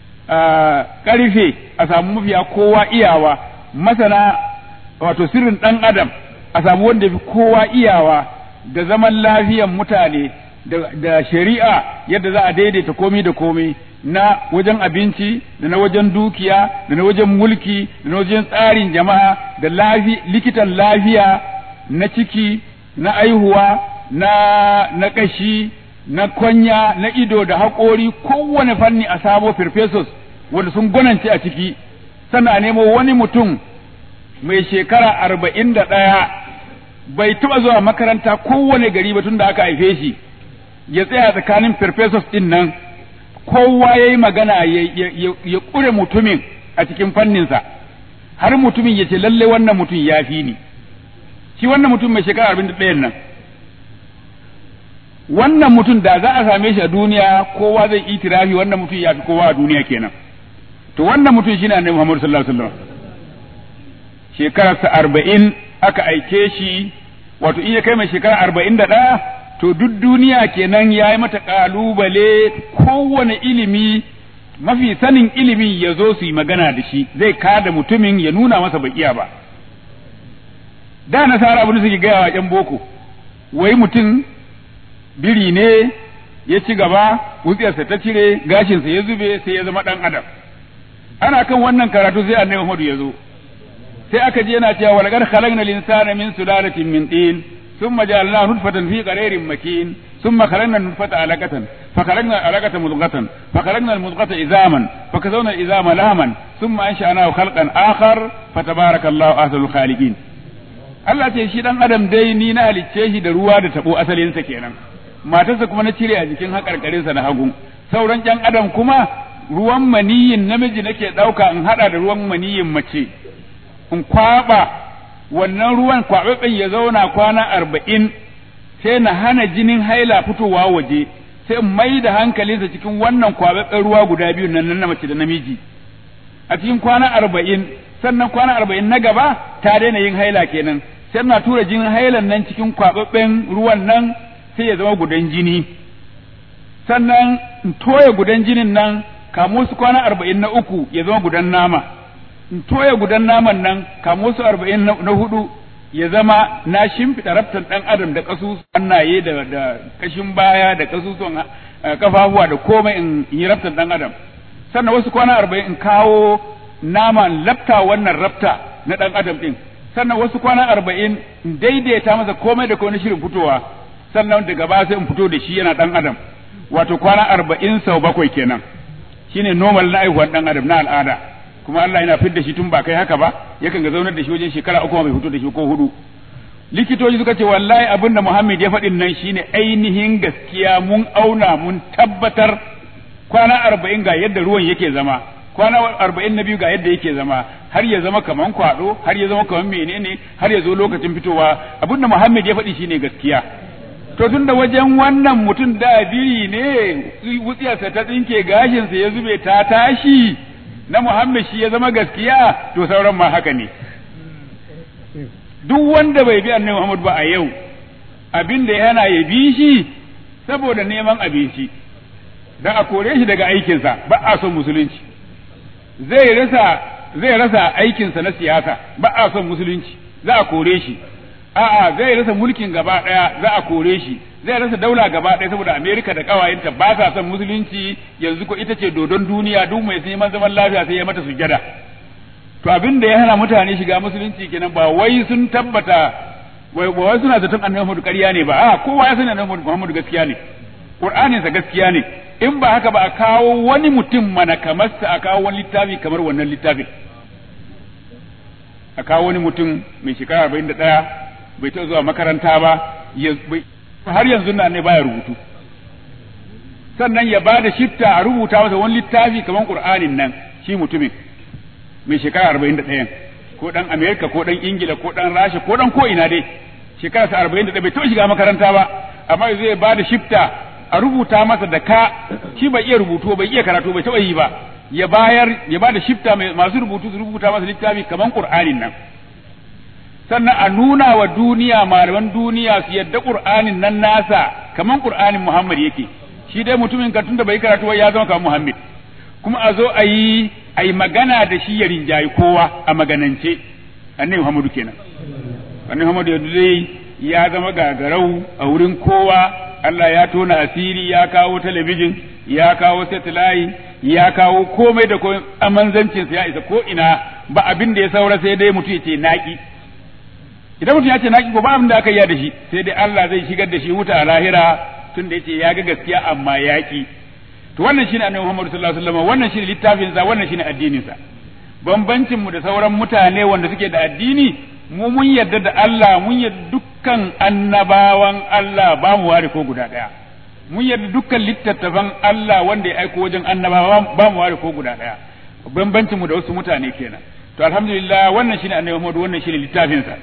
karfe a samu mafiya kowa iyawa masana wato sirrin ɗan adam a samu wanda fi kowa iyawa da zaman lafiyan mutane da shari'a yadda za a daidaita komai da komai na wajen abinci da na wajen dukiya da na wajen mulki da na wajen tsarin jama'a da lafi likitan lafiya na ciki na aihuwa na na kashi na kwanya na ido da haƙori kowane fanni a samo professors wanda sun gwanance a ciki sannan a nemo wani mutum mai shekara arba'in da ɗaya bai taɓa zuwa makaranta kowane gari ba tun da aka haife shi ya tsaya tsakanin professors ɗin nan kowa ya yi magana ya ƙure mutumin a cikin fanninsa har mutumin ya ce lalle wannan mutum ya fi ni shi wannan mutum mai shekara arba'in da ɗayan nan wannan mutum da za a same shi a duniya kowa zai itirafi wannan mutum ya fi kowa a duniya kenan to wannan mutum shine annabi Muhammad sallallahu alaihi wasallam shekararsa arba'in aka aike shi wato in ya kai mai shekara arba'in da ɗaya to duk duniya kenan ya yi mata ƙalubale kowane ilimi mafi sanin ilimin ya zo su yi magana da shi zai kada mutumin ya nuna masa bai iya ba da nasara abin da suke gaya wa ‘yan boko wai mutum biri ne ya ci gaba wutsiyarsa ta cire gashinsa ya zube sai ya zama ɗan adam ana kan wannan karatu sai annabi Muhammad ya zo sai aka je yana cewa walaqad khalaqna al-insana min sulalatin min tin thumma ja'alnahu nutfatan fi qararin makin thumma khalaqna an-nutfata 'alaqatan fa khalaqna al-'alaqata mudghatan fa khalaqna al-mudghata izaman fa kasawna al-izama lahman thumma ansha'nahu khalqan akhar fa tabarakallahu ahsanul khaliqin Allah ce shi dan adam dai ni na halicce shi da ruwa da tabo asalinsa kenan matarsa kuma na cire a jikin haƙarƙarinsa na hagu sauran ƴan adam kuma ruwan maniyin namiji nake ɗauka in haɗa da ruwan maniyin mace in kwaɓa wannan ruwan kwaɓaɓɓen ya zauna kwana arba'in sai na hana jinin haila fitowa waje sai in mai da hankalinsa cikin wannan kwaɓaɓɓen ruwa guda biyu nan na mace da namiji a cikin kwana arba'in sannan kwana arba'in na gaba ta daina yin haila kenan sai na tura jinin hailan nan cikin kwaɓaɓɓen ruwan nan sai ya zama gudan jini sannan in toya gudan jinin nan kamo su kwana arba'in na uku ya zama gudan nama in toya gudan naman nan kamo su arba'in na hudu ya zama na shimfiɗa raftan ɗan adam da ƙasusuwan hannaye da da ƙashin baya da ƙasusuwan kafafuwa da komai in yi raftan ɗan adam sannan wasu kwana arba'in in kawo naman lafta wannan rafta na ɗan adam ɗin sannan wasu kwana arba'in in daidaita masa komai da komai na shirin fitowa sannan daga baya sai in fito da shi yana ɗan adam wato kwana arba'in sau bakwai kenan shine normal na aihuwar ɗan adam na al'ada kuma Allah yana fidda shi tun ba kai haka ba yakan ga zaunar da shi wajen shekara uku bai fito da shi ko hudu likitoci suka ce wallahi abin da Muhammad ya faɗin nan shine ainihin gaskiya mun auna mun tabbatar kwana arba'in ga yadda ruwan yake zama kwana arba'in na biyu ga yadda yake zama har ya zama kaman kwado har ya zama kaman menene har ya zo lokacin fitowa abin da Muhammad ya faɗi shine gaskiya to tun da wajen wannan mutum da biri ne wutsiyarsa ta tsinke gashinsa ya zube ta tashi na Muhammad shi ya zama gaskiya to sauran ma haka ne duk wanda bai bi annabi Muhammad ba a yau abin da yana ya bi shi saboda neman abinci dan a kore shi daga aikinsa ba a son musulunci zai rasa zai rasa aikinsa na siyasa ba a son musulunci za a kore shi a'a zai rasa mulkin gaba daya za a kore shi zai rasa daula gaba daya saboda Amerika da kawayenta ba sa son musulunci yanzu ko ita ce dodon duniya duk mai neman zaman lafiya sai ya mata sujada to abin da ya hana mutane shiga musulunci kenan ba wai sun tabbata wai ba wai suna zaton annabi Muhammadu ƙarya ne ba a kowa ya sani annabi Muhammadu gaskiya ne Qur'anin sa gaskiya ne in ba haka ba a kawo wani mutum mana kamar sa a kawo wani littafi kamar wannan littafin a kawo wani mutum mai shekara arba'in da ɗaya bai taɓa zuwa makaranta ba har yanzu na ne baya rubutu sannan ya ba da shifta a rubuta masa wani littafi kamar Qur'anin nan shi mutumin mai shekara arba'in da ɗayan ko ɗan Amerika ko ɗan Ingila ko ɗan Rasha ko ɗan ko ina dai shekara sa arba'in da ɗaya bai taɓa shiga makaranta ba amma zai ba da shifta a rubuta masa da ka shi bai iya rubutu bai iya karatu bai taɓa yi ba ya bayar ya ba da shifta masu rubutu su rubuta masa littafi kamar Qur'anin nan sannan a nuna wa duniya malaman duniya su yadda Qur'anin nan nasa kamar Qur'anin Muhammad yake shi dai mutumin ka tunda bai karatu ya zama kamar Muhammad kuma a zo a yi a yi magana da shi ya rinjayi kowa a maganance annabi Muhammadu kenan annabi Muhammadu yanzu dai ya zama gagarau a wurin kowa Allah ya tona asiri ya kawo talabijin ya kawo satellite ya kawo komai da komai a manzancinsa ya isa ko ina ba abin da ya saura sai dai mutum ya ce naki idan mutum ya ce naki ko ba abin da aka yi da shi sai dai Allah zai shigar da shi wuta a lahira tun da yace ya ga gaskiya amma yaki to wannan shine annabi Muhammad sallallahu alaihi wasallam wannan shine littafin sa wannan shine addinin sa bambancin mu da sauran mutane wanda suke da addini mu mun yarda da Allah mun yarda dukkan annabawan Allah ba mu ware ko guda daya mun yarda dukkan littattafan Allah wanda ya aiko wajen annabawa ba mu ware ko guda daya bambancin mu da wasu mutane kenan to alhamdulillah wannan shine annabi Muhammad wannan shine littafin sa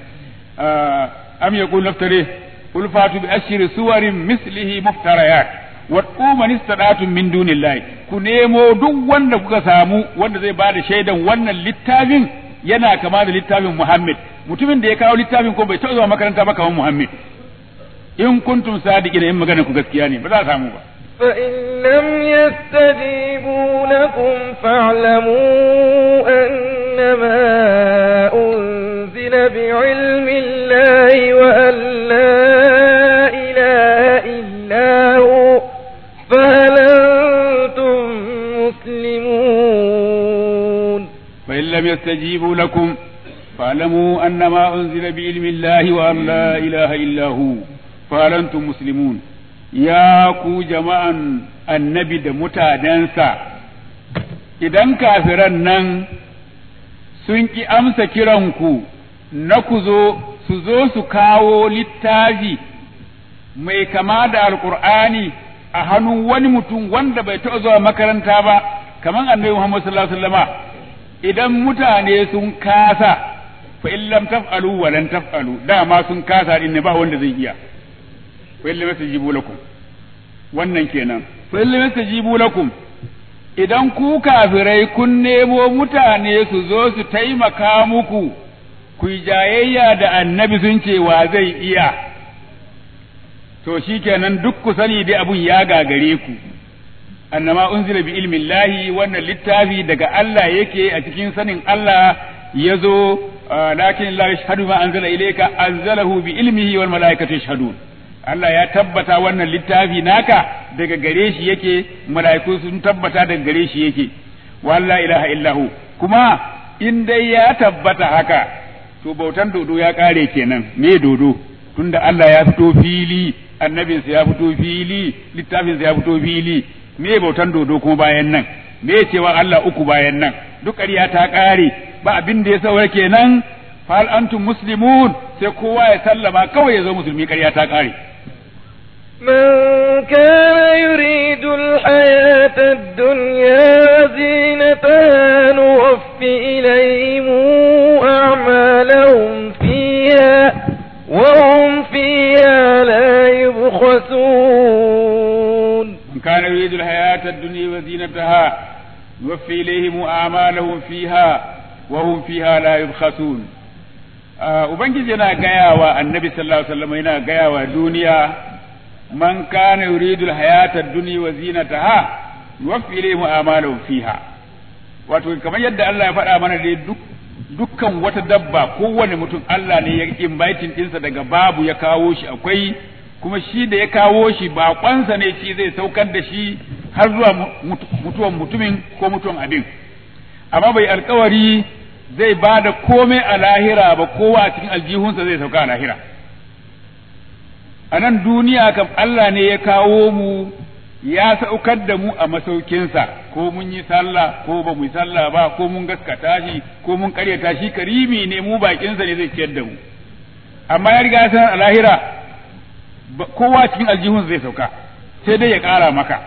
am yaqul naftari qul fatu bi ashri suwarin mislihi muftarayat wa man istata'tum min dunillahi ku nemo duk wanda kuka samu wanda zai bada shaidan wannan littafin yana kama da littafin Muhammad mutumin da ya kawo littafin ko bai taɓa zuwa makaranta ba kamar Muhammad in kuntum sadiqin in magana ku gaskiya ne ba za a samu ba فإن لم يستجيبوا لكم فاعلموا أنما أنزل بعلم الله وأن لا إله إلا هو فهل أنتم مسلمون فإن لم يستجيبوا لكم فاعلموا أنما أنزل بعلم الله وأن لا إله إلا هو فهل أنتم مسلمون ya ku jama'an annabi da mutanensa, idan kafiran nan sun ƙi amsa kiranku na ku zo su zo su kawo littafi mai kama da alkur'ani a hannun wani mutum wanda bai taɓa zuwa makaranta ba, kamar annabi Muhammad sallallahu Alaihi wasallama idan mutane sun kasa fa in lam taf'alu wa lan taf'alu dama sun kasa din ne ba wanda zai iya fa illa mastajibu lakum wannan kenan fa illa mastajibu lakum idan ku kafirai kun nemo mutane su zo su taimaka muku ku jayayya da annabi sun ce wa zai iya to shikenan duk ku sani dai abun ya gagare ku annama unzila bi ilmin lahi wannan littafi daga Allah yake a cikin sanin Allah ya zo lakin la yashhadu ma anzala ilayka anzalahu bi ilmihi wal malaikatu yashhadun Allah ya tabbata wannan littafi naka daga gare shi yake mala'iku sun tabbata daga gare shi yake walla ilaha illahu kuma in dai ya tabbata haka to bautan dodo ya kare kenan me dodo tunda Allah ya fito fili annabinsa ya fito fili littafinsa ya fito fili me bautan dodo kuma bayan nan me cewa Allah uku bayan nan duk ƙarya ta ƙare ba abin da ya saura kenan fal antum muslimun sai kowa ya sallama kawai ya zo musulmi ƙarya ta ƙare من كان يريد الحياة الدنيا زينتها نوف إليهم أعمالهم فيها وهم فيها لا يبخسون من كان يريد الحياة الدنيا وزينتها نوفي إليهم أعمالهم فيها وهم فيها لا يبخسون ubangiji yana gaya wa annabi sallallahu alaihi wasallam yana gaya wa duniya man kana yuridu alhayata ad-dunya wa zinataha yuwaffi ilayhim a'malahum fiha wato kamar yadda Allah ya faɗa mana dai duk dukkan wata dabba kowane mutum Allah ne ya inviting ɗinsa daga babu ya kawo shi akwai kuma shi da ya kawo shi baƙonsa ne shi zai saukar da shi har zuwa mutuwan mutumin ko mutuwan abin amma bai alkawari zai ba da komai a lahira ba kowa a cikin aljihunsa zai sauka a lahira a nan duniya kam Allah ne ya kawo mu ya saukar da mu a masaukinsa ko mun yi sallah ko ba mu yi sallah ba ko mun gaskata shi ko mun karyata shi karimi ne mu bakinsa ne zai ciyar da mu amma ya riga sanar a lahira kowa cikin aljihunsa zai sauka sai dai ya ƙara maka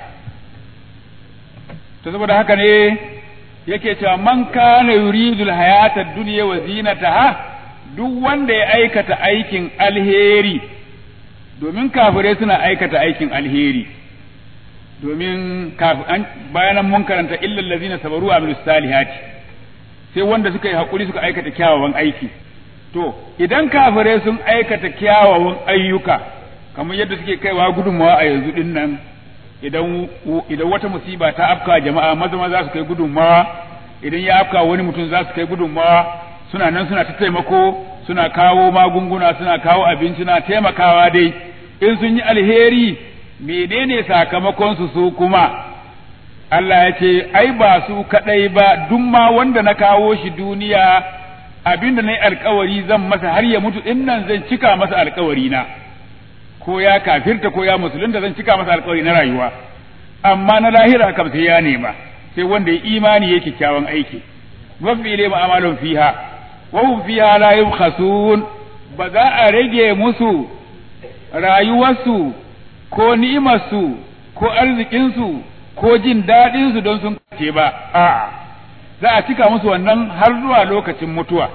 to saboda haka ne yake cewa man kana yuridul hayata dunya wa zinataha duk wanda ya aikata aikin alheri domin kafirai suna aikata aikin alheri domin bayanan mun karanta illal ladzina sabaru wa amilus salihati sai wanda suka yi hakuri suka aikata kyawawan aiki to idan kafirai sun aikata kyawawan ayyuka kamar yadda suke kaiwa gudunmawa a yanzu din nan idan idan wata musiba ta afka jama'a maza maza za su kai gudunmawa idan ya afka wani mutum za su kai gudunmawa suna nan suna ta taimako suna kawo magunguna suna kawo abinci suna taimakawa dai in sun yi alheri menene sakamakon su su kuma Allah ya ce ai ba su kadai ba duk ma wanda na kawo shi duniya abinda na yi alkawari zan masa har ya mutu din nan zan cika masa alkawari na ko ya kafirta ko ya musulunta zan cika masa alkawari na rayuwa amma na lahira kam sai ya nema sai wanda ya imani ya kyakkyawan aiki mafi ile ma'amalun fiha wa hum fiha la yubkhasun ba za a rage musu rayuwarsu ko ni'imarsu ko arzikinsu ko jin daɗinsu don sun kace ba a'a za a cika musu wannan har zuwa lokacin mutuwa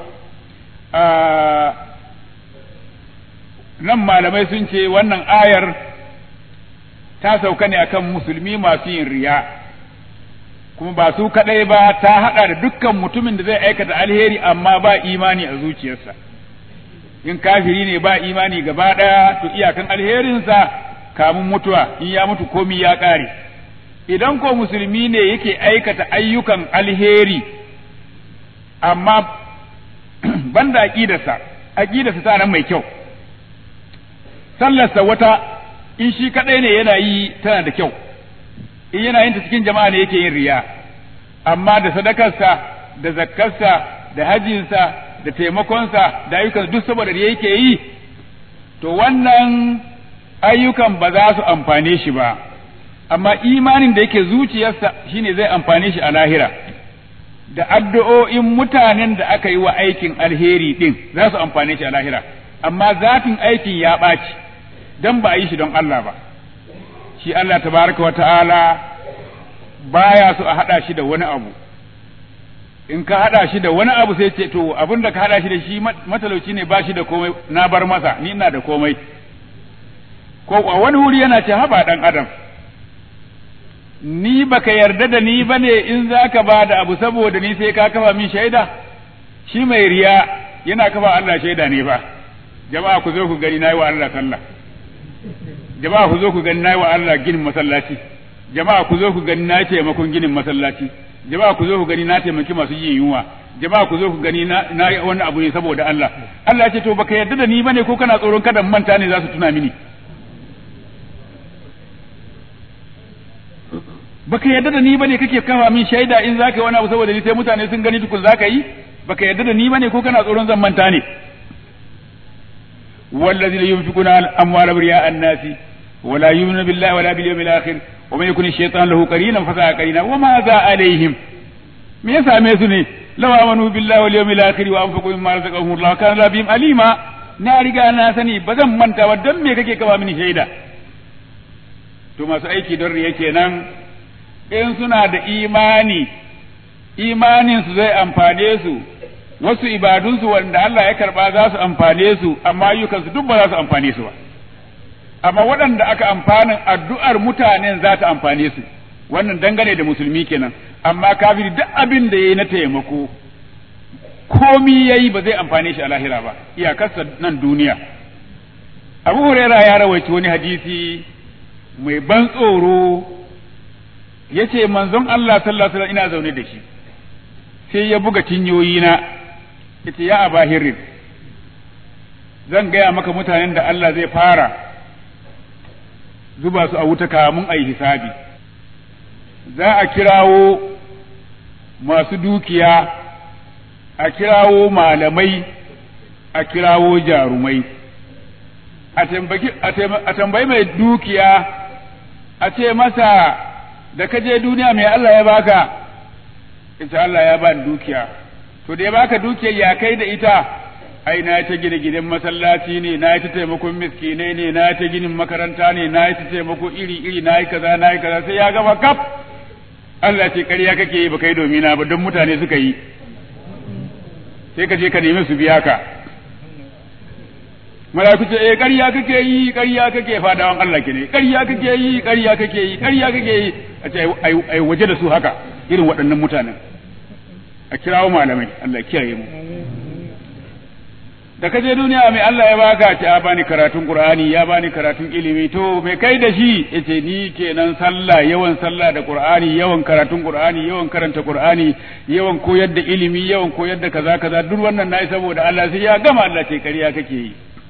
nan malamai sun ce wannan ayar ta sauka ne akan musulmi masu yin riya kuma ba su kaɗai ba ta haɗa da dukkan mutumin da zai aikata alheri amma ba imani a zuciyarsa in kafiri ne ba imani gaba ɗaya to iyakan alherinsa kamun mutuwa in ya mutu komi ya ƙare idan ko musulmi ne yake aikata ayyukan alheri amma banda aƙidarsa aƙidarsa ta nan mai kyau sallarsa wata in shi kaɗai ne yana yi tana da kyau in yana yin ta cikin jama'a ne yake yin riya amma da sadakarsa da zakkarsa da hajjinsa da taimakonsa da ayyukan duk saboda da yake yi to wannan ayyukan ba za su amfane shi ba amma imanin da yake zuciyarsa shine zai amfane shi a lahira da addu'o'in mutanen da aka yi wa aikin alheri din za su amfane shi a lahira amma zafin aikin ya ɓaci dan ba a yi shi don Allah ba shi Allah tabaraka wa ta'ala baya so a haɗa shi da wani abu in ka haɗa shi da wani abu sai ce to abin da ka haɗa shi da shi matalauci ne ba shi da komai na bar masa ni ina da komai ko a wani wuri yana ce haba ɗan adam ni baka yarda da ni bane in zaka ba da abu saboda ni sai ka kafa min shaida shi mai riya yana kafa Allah shaida ne fa jama'a ku zo ku gani nayi wa Allah sallah jama'a ku zo ku gani nayi wa Allah ginin masallaci jama'a ku zo ku gani na taimakon ginin masallaci jama'a ku zo ku gani na taimaki masu yin yunwa jama'a ku zo ku gani na na wani abu ne saboda Allah Allah ya ce to baka yarda da ni bane ko kana tsoron kada manta ne za su tuna mini baka yarda da ni bane kake kafa min shaida in zaka yi wani abu saboda ni sai mutane sun gani tukun zaka yi baka yarda da ni bane ko kana tsoron zan manta ne والذين ينفقون الأموال برياء الناس ولا يؤمنون بالله ولا باليوم الآخر ومن يكن الشيطان له قرينا فساء قرينا وماذا عليهم me ya same su ne law amanu billahi wal yawmil akhir wa anfaqu mimma razaqahum Allah kana la bihim alima na riga na sani ba zan manta ba don me kake kaba mini shaida to masu aiki don riya kenan in suna da imani imanin su zai amfane su wasu ibadunsu wanda Allah ya karba za su amfane su amma ayyukansu duk ba za su amfane su ba amma waɗanda aka amfanin addu'ar mutanen za ta amfane su wannan dangane da musulmi kenan amma kafiri duk abin da yayi na taimako komi yayi ba zai amfane shi a lahira ba iyakarsa nan duniya Abu Huraira ya rawaita wani hadisi mai ban tsoro yace manzon Allah sallallahu alaihi wasallam ina zaune da shi sai ya buga tinyoyina yace ya Aba Hirrin zan gaya maka mutanen da Allah zai fara zuba su a wuta kamun a yi hisabi za a kirawo masu dukiya a kirawo malamai a kirawo jarumai a tambayi mai dukiya a ce masa da ka je duniya mai Allah ya baka ita Allah ya ba dukiya to da ya baka dukiyar ya kai da ita ai na ta gina gidan masallaci ne na ta taimakon miskinai ne na ta ginin makaranta ne na ta taimako iri iri na yi kaza na yi kaza sai ya gama kaf Allah ce ƙarya kake yi ba kai domina ba don mutane suka yi sai ka je ka nemi su biya ka malaku ce eh ƙarya kake yi ƙarya kake fadawan Allah ke ne ƙarya kake yi ƙarya kake yi ƙarya kake yi a ce ai waje da su haka irin waɗannan mutanen a kirawo malamai Allah kiyaye mu da ka je duniya mai Allah ya baka ce ya bani karatun Qur'ani ya bani karatun ilimi to me kai da shi yace ni kenan sallah yawan sallah da Qur'ani yawan karatun Qur'ani yawan karanta Qur'ani yawan koyar da ilimi yawan koyar da kaza kaza duk wannan nayi saboda Allah sai ya gama Allah ce kariya kake yi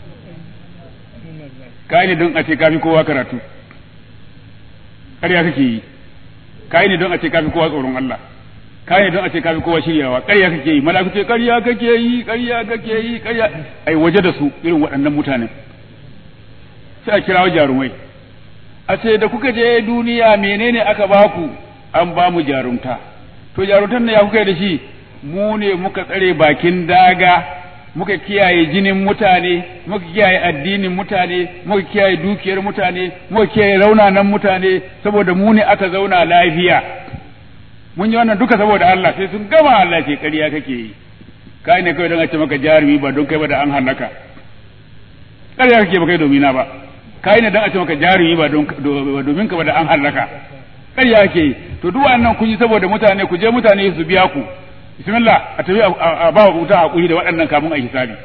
kai ne don a ce kafi kowa karatu kariya kake yi kai ne don a ce kafi kowa tsoron Allah ka ne don a ce kafi kowa shiryawa ƙarya kake yi malaku ce ƙarya kake yi ƙarya kake yi ƙarya ai waje da su irin waɗannan mutanen sai a kirawo jarumai a ce da kuka je duniya menene aka baku an ba mu jarumta to jarumtar ne ya kuka yi da shi mu ne muka tsare bakin daga muka kiyaye jinin mutane muka kiyaye addinin mutane muka kiyaye dukiyar mutane muka kiyaye raunanan mutane saboda mu ne aka zauna lafiya mun yi wannan duka saboda Allah sai sun gama Allah ce ƙarya kake yi kai ne kawai don a ce maka jarumi ba don kai ba da an halaka ƙarya kake ba kai domina ba kai ne don a ce maka jarumi ba domin ka ba da an halaka ƙarya kake yi to duk wannan kun yi saboda mutane ku je mutane su biya ku bismillah a tafi a ba wuta hakuri da waɗannan kamun a hisabi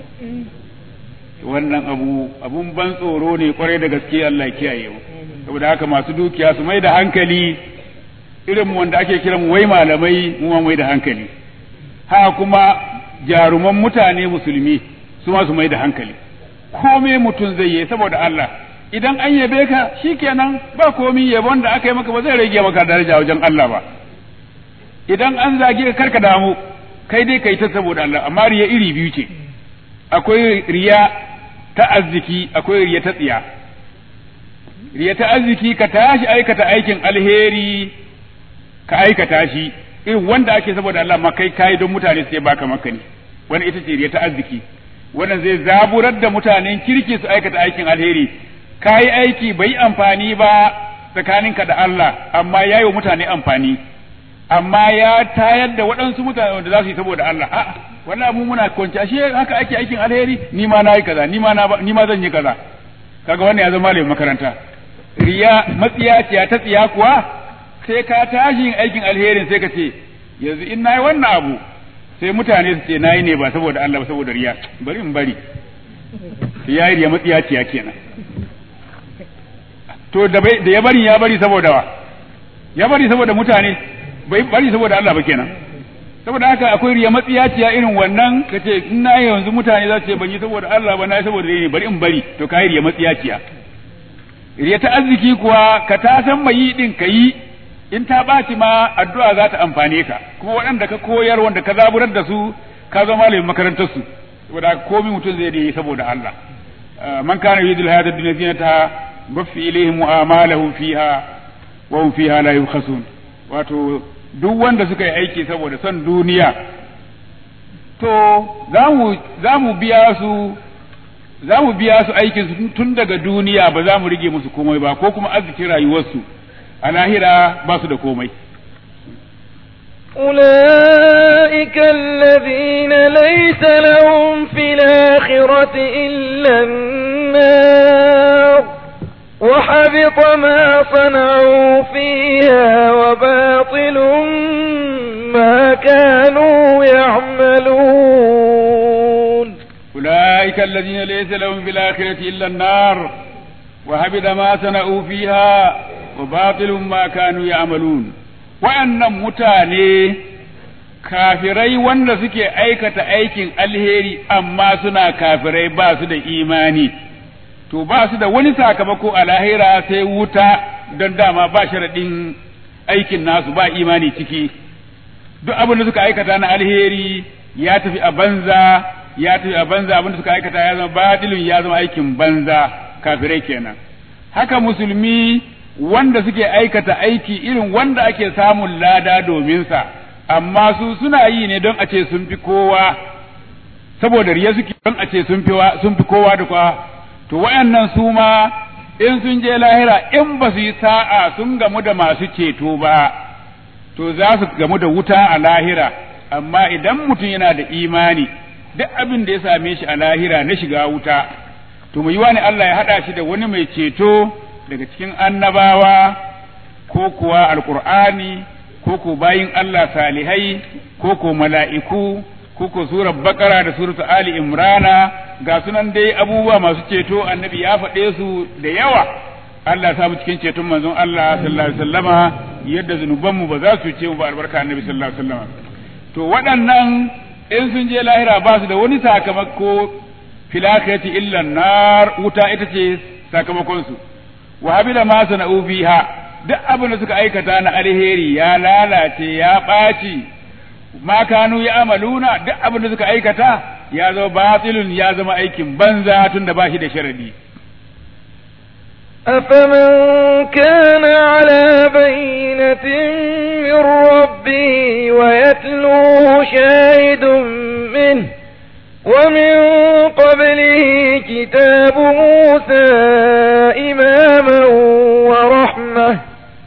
wannan abu abun ban tsoro ne kwarai da gaske Allah ya kiyaye mu saboda haka masu dukiya su mai da hankali irin mu wanda ake kiran wai malamai mu ma mai da hankali haka kuma jaruman mutane musulmi su ma su mai da hankali kome mutum zai yi saboda Allah idan an yabe ka shikenan ba komi yabon da aka yi maka ba zai rage maka daraja wajen Allah ba idan an zage ka karka damu kai dai kai ta saboda Allah amma riya iri biyu ce akwai riya ta arziki akwai riya ta tsiya riya ta arziki ka tashi aikata aikin alheri ka aikata shi irin wanda ake saboda Allah ma kai kai don mutane sai baka maka ne wani ita ce riya ta arziki wannan zai zaburar da mutanen kirki su aikata aikin alheri kai aiki bai amfani ba tsakaninka da Allah amma yayi wa mutane amfani amma ya tayar da waɗansu mutane wanda za su yi saboda Allah a'a wannan mu muna kwanci ashe haka ake aikin alheri ni ma nayi kaza ni ma na ni ma zan yi kaza kaga wannan ya zama malamin makaranta riya matsiyaciya ta tsiya kuwa sai ka tashi yin aikin alherin sai ka ce yanzu in nayi wannan abu sai mutane su ce nayi ne ba saboda Allah ba saboda riya bari in bari riya riya matsiyaciya kenan to da da ya bari ya bari saboda wa ya bari saboda mutane bai bari saboda Allah ba kenan saboda haka akwai riya matsiyaciya irin wannan kace in na yanzu mutane za su ce ban yi saboda Allah ba na yi saboda ne bari in bari to kai riya matsiyaciya riya ta arziki kuwa ka ta san mai yi din ka yi in ta ɓaci ma addu'a za ta amfane ka kuma waɗanda ka koyar wanda ka zaburar da su ka zama malamin makarantar su saboda haka komai mutum zai yi saboda Allah man kana yuridul hayata dunya zinata baffi ilaihim mu'amalahum fiha wa hum fiha la yubkhasun wato duk wanda suka yi aiki saboda son duniya to za mu biya su za mu biya su aikin su tun daga duniya ba za mu rige musu komai ba ko kuma arzikin rayuwarsu a lahira ba su da komai أولئك الذين ليس لهم في الآخرة إلا النار وحبط ما صنعوا فيها وباطل ما كانوا يعملون أولئك الذين ليس لهم في الآخرة إلا النار وهبط ما صنعوا فيها وباطل ما كانوا يعملون وأن متاني kafirai wanda suke aikata aikin alheri amma suna kafirai ba su da imani to ba su da wani sakamako a lahira sai wuta don dama ba sharaɗin aikin nasu ba imani ciki duk abin da suka aikata na alheri ya tafi a banza ya tafi a banza abin da suka aikata ya zama batilin ya zama aikin banza kafirai kenan haka musulmi wanda suke aikata aiki irin wanda ake samun lada domin sa amma su suna yi ne don a ce sun fi kowa saboda riya suke don a ce sun fi sun fi kowa da kowa to wayannan su ma in sun je lahira in ba su yi sa'a sun gamu da masu ceto ba to za su gamu da wuta a lahira amma idan mutum yana da imani duk abin da ya same shi a lahira na shiga wuta to mu yi wani Allah ya haɗa shi da wani mai ceto daga cikin annabawa ko kuwa alkur'ani ko ko bayin Allah salihai ko ko mala'iku ko ko surar bakara da suratu ali imrana ga sunan dai abubuwa masu ceto annabi ya faɗe su da yawa Allah ya samu cikin ceton manzon Allah sallallahu alaihi wasallama yadda zunubanmu ba za su ce mu ba albarka annabi sallallahu alaihi wasallama to waɗannan in sun je lahira ba su da wani sakamako filakati illa nar wuta ita ce sakamakon su wa habila ma sana'u fiha duk abin da suka aikata na alheri ya lalace ya ɓaci ma kanu ya amaluna duk abin da suka aikata ya zama batilun ya zama aikin banza tunda ba shi da sharadi أفمن كان على بينة من ربه ويتلوه شاهد منه ومن قبله كتاب موسى إماما ورحمة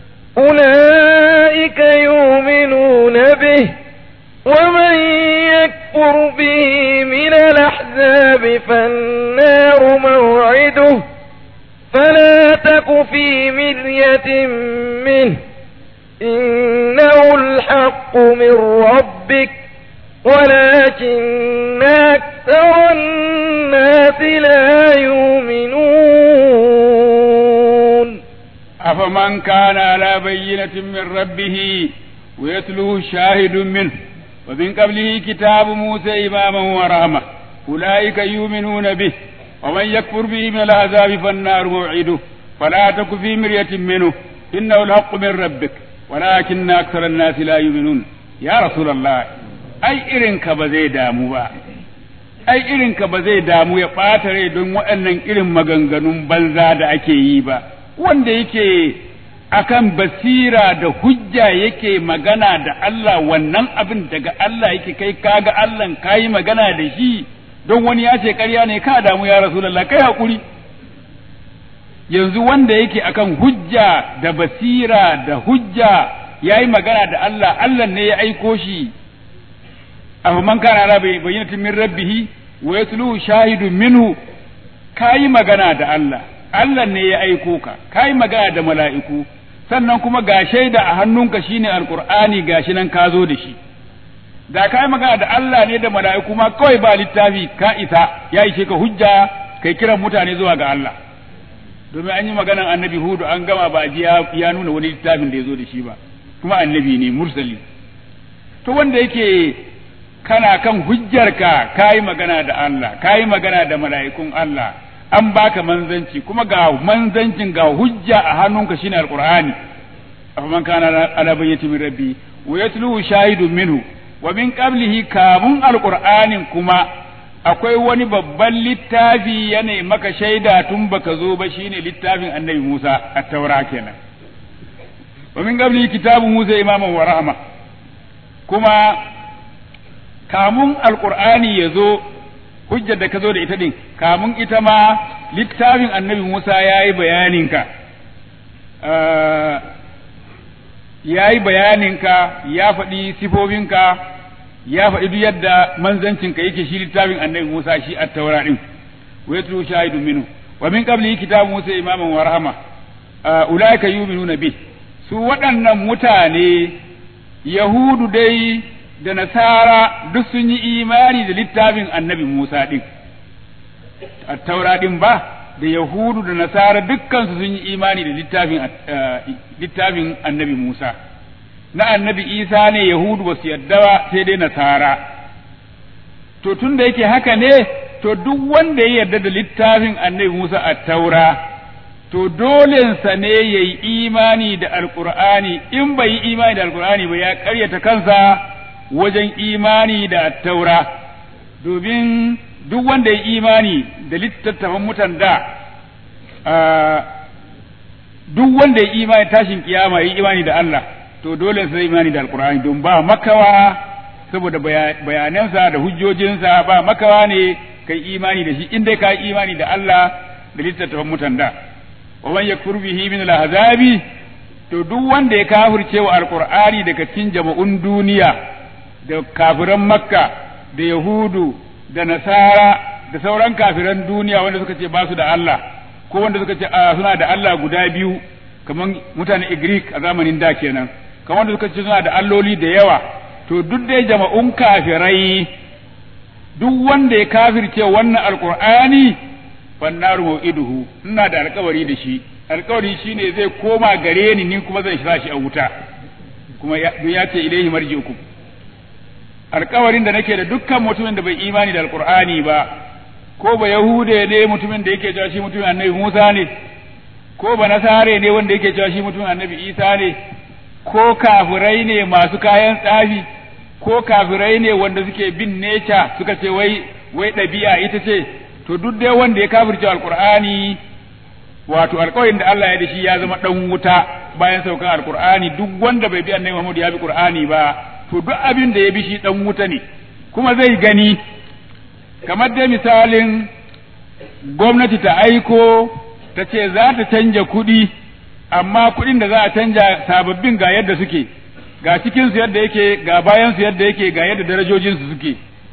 أولئك يؤمنون به ومن يكفر به من الأحزاب فالنار موعده فلا تك في مرية منه إنه الحق من ربك ولكن أكثر الناس لا يؤمنون أفمن كان على بينة من ربه ويتلوه شاهد منه ومن قبله كتاب موسى إماما ورحمة أولئك يؤمنون به ومن يكفر به من العذاب فالنار موعده فلا تك في مرية منه إنه الحق من ربك ولكن أكثر الناس لا يؤمنون يا رسول الله ai irinka ba zai damu ba ai irinka ba zai damu ya ɓata rai don waɗannan irin maganganun banza da ake yi ba wanda yake akan basira da hujja yake magana da Allah wannan abin daga Allah yake kai kaga Allah kayi magana da shi don wani ya ce ƙarya ne ka damu ya rasulullah kai hakuri yanzu wanda yake akan hujja da basira da hujja yayi magana da Allah Allah ne ya aiko shi afa man kana ala bayyinatin min rabbih wa yatlu shahidun minhu kayi magana da Allah Allah ne ya aiko ka kayi magana da mala'iku sannan kuma ga shaida a hannunka shine alqur'ani gashi nan ka zo da shi da kayi magana da Allah ne da mala'iku ma kawai ba littafi ka isa ya ishe ka hujja kai kiran mutane zuwa ga Allah domin an yi maganan annabi hudu an gama ba ji ya nuna wani littafin da ya zo da shi ba kuma annabi ne mursali to wanda yake kana kan hujjarka kayi magana da Allah kayi magana da mala'ikun Allah an baka manzanci kuma ga manzancin ga hujja a hannunka shine alqur'ani afaman kana ala bayyati min rabbi wa yatluhu shahidun minhu wa min qablihi kamun alqur'anin kuma akwai wani babban littafi yana maka shaida tun baka zo ba shine littafin annabi Musa at-taura kenan wa min qablihi kitabu Musa imaman wa rahma kuma kamun alqur'ani ya zo hujjar da ka zo da ita din kamun ita ma littafin annabi Musa ya yi bayaninka ya yi bayaninka ya faɗi sifofinka ya faɗi duk yadda manzancinka yake shi littafin annabi Musa shi a taura ɗin wa yatlu shahidun minhu wa min qablihi kitabu Musa imaman wa rahma ulaika yu'minuna bi su waɗannan mutane yahudu dai da nasara duk sun yi imani da littafin annabi Musa din taura din ba da yahudu da nasara dukkansu sun yi imani da littafin littafin annabi Musa na annabi Isa ne yahudu ba su yadda ba sai dai nasara to tun da yake haka ne to duk wanda ya yarda da littafin annabi Musa a taura to dolensa ne ya yi imani da alkur'ani in bai yi imani da alkur'ani ba ya karyata kansa wajen imani da taura domin duk wanda ya imani da littattafan mutan da duk wanda ya imani tashin kiyama ya imani da Allah to dole sai imani da alkur'ani don ba makawa saboda bayanansa da hujjojinsa ba makawa ne kai imani da shi in dai ka imani da Allah da littattafan mutan da wa man yakfur bihi min al-ahzabi to duk wanda ya kafirce wa alqur'ani daga cikin jama'un duniya da kafiran makka da yahudu da nasara da sauran kafiran duniya wanda suka ce ba su da Allah ko wanda suka ce suna da Allah guda biyu kamar mutanen Greek a zamanin da kenan kamar wanda suka ce suna da alloli da yawa to duk dai jama'un kafirai duk wanda ya kafirce wannan alqur'ani fannaru mau'iduhu ina da alkawari da shi alkawari shine zai koma gare ni ni kuma zan sa shi a wuta kuma ya ce ilaihi marji'ukum alkawarin da nake da dukkan mutumin da bai imani da alqur'ani ba ko ba yahude ne mutumin da yake cewa shi mutumin annabi Musa ne ko ba nasare ne wanda yake cewa shi mutumin annabi Isa ne ko kafirai ne masu kayan tsafi ko kafirai ne wanda suke bin neca suka ce wai wai ɗabi'a ita ce to duk dai wanda ya kafirce alqur'ani wato alƙawarin da Allah ya da shi ya zama dan wuta bayan saukan alqur'ani duk wanda bai bi annabi Muhammad ya bi qur'ani ba to duk abin da ya bi shi dan wuta ne kuma zai gani kamar dai misalin gwamnati ta aiko ta ce za ta canja kuɗi amma kuɗin da za a canja sababbin ga yadda suke ga cikinsu yadda yake ga bayansu yadda yake ga yadda darajojinsu suke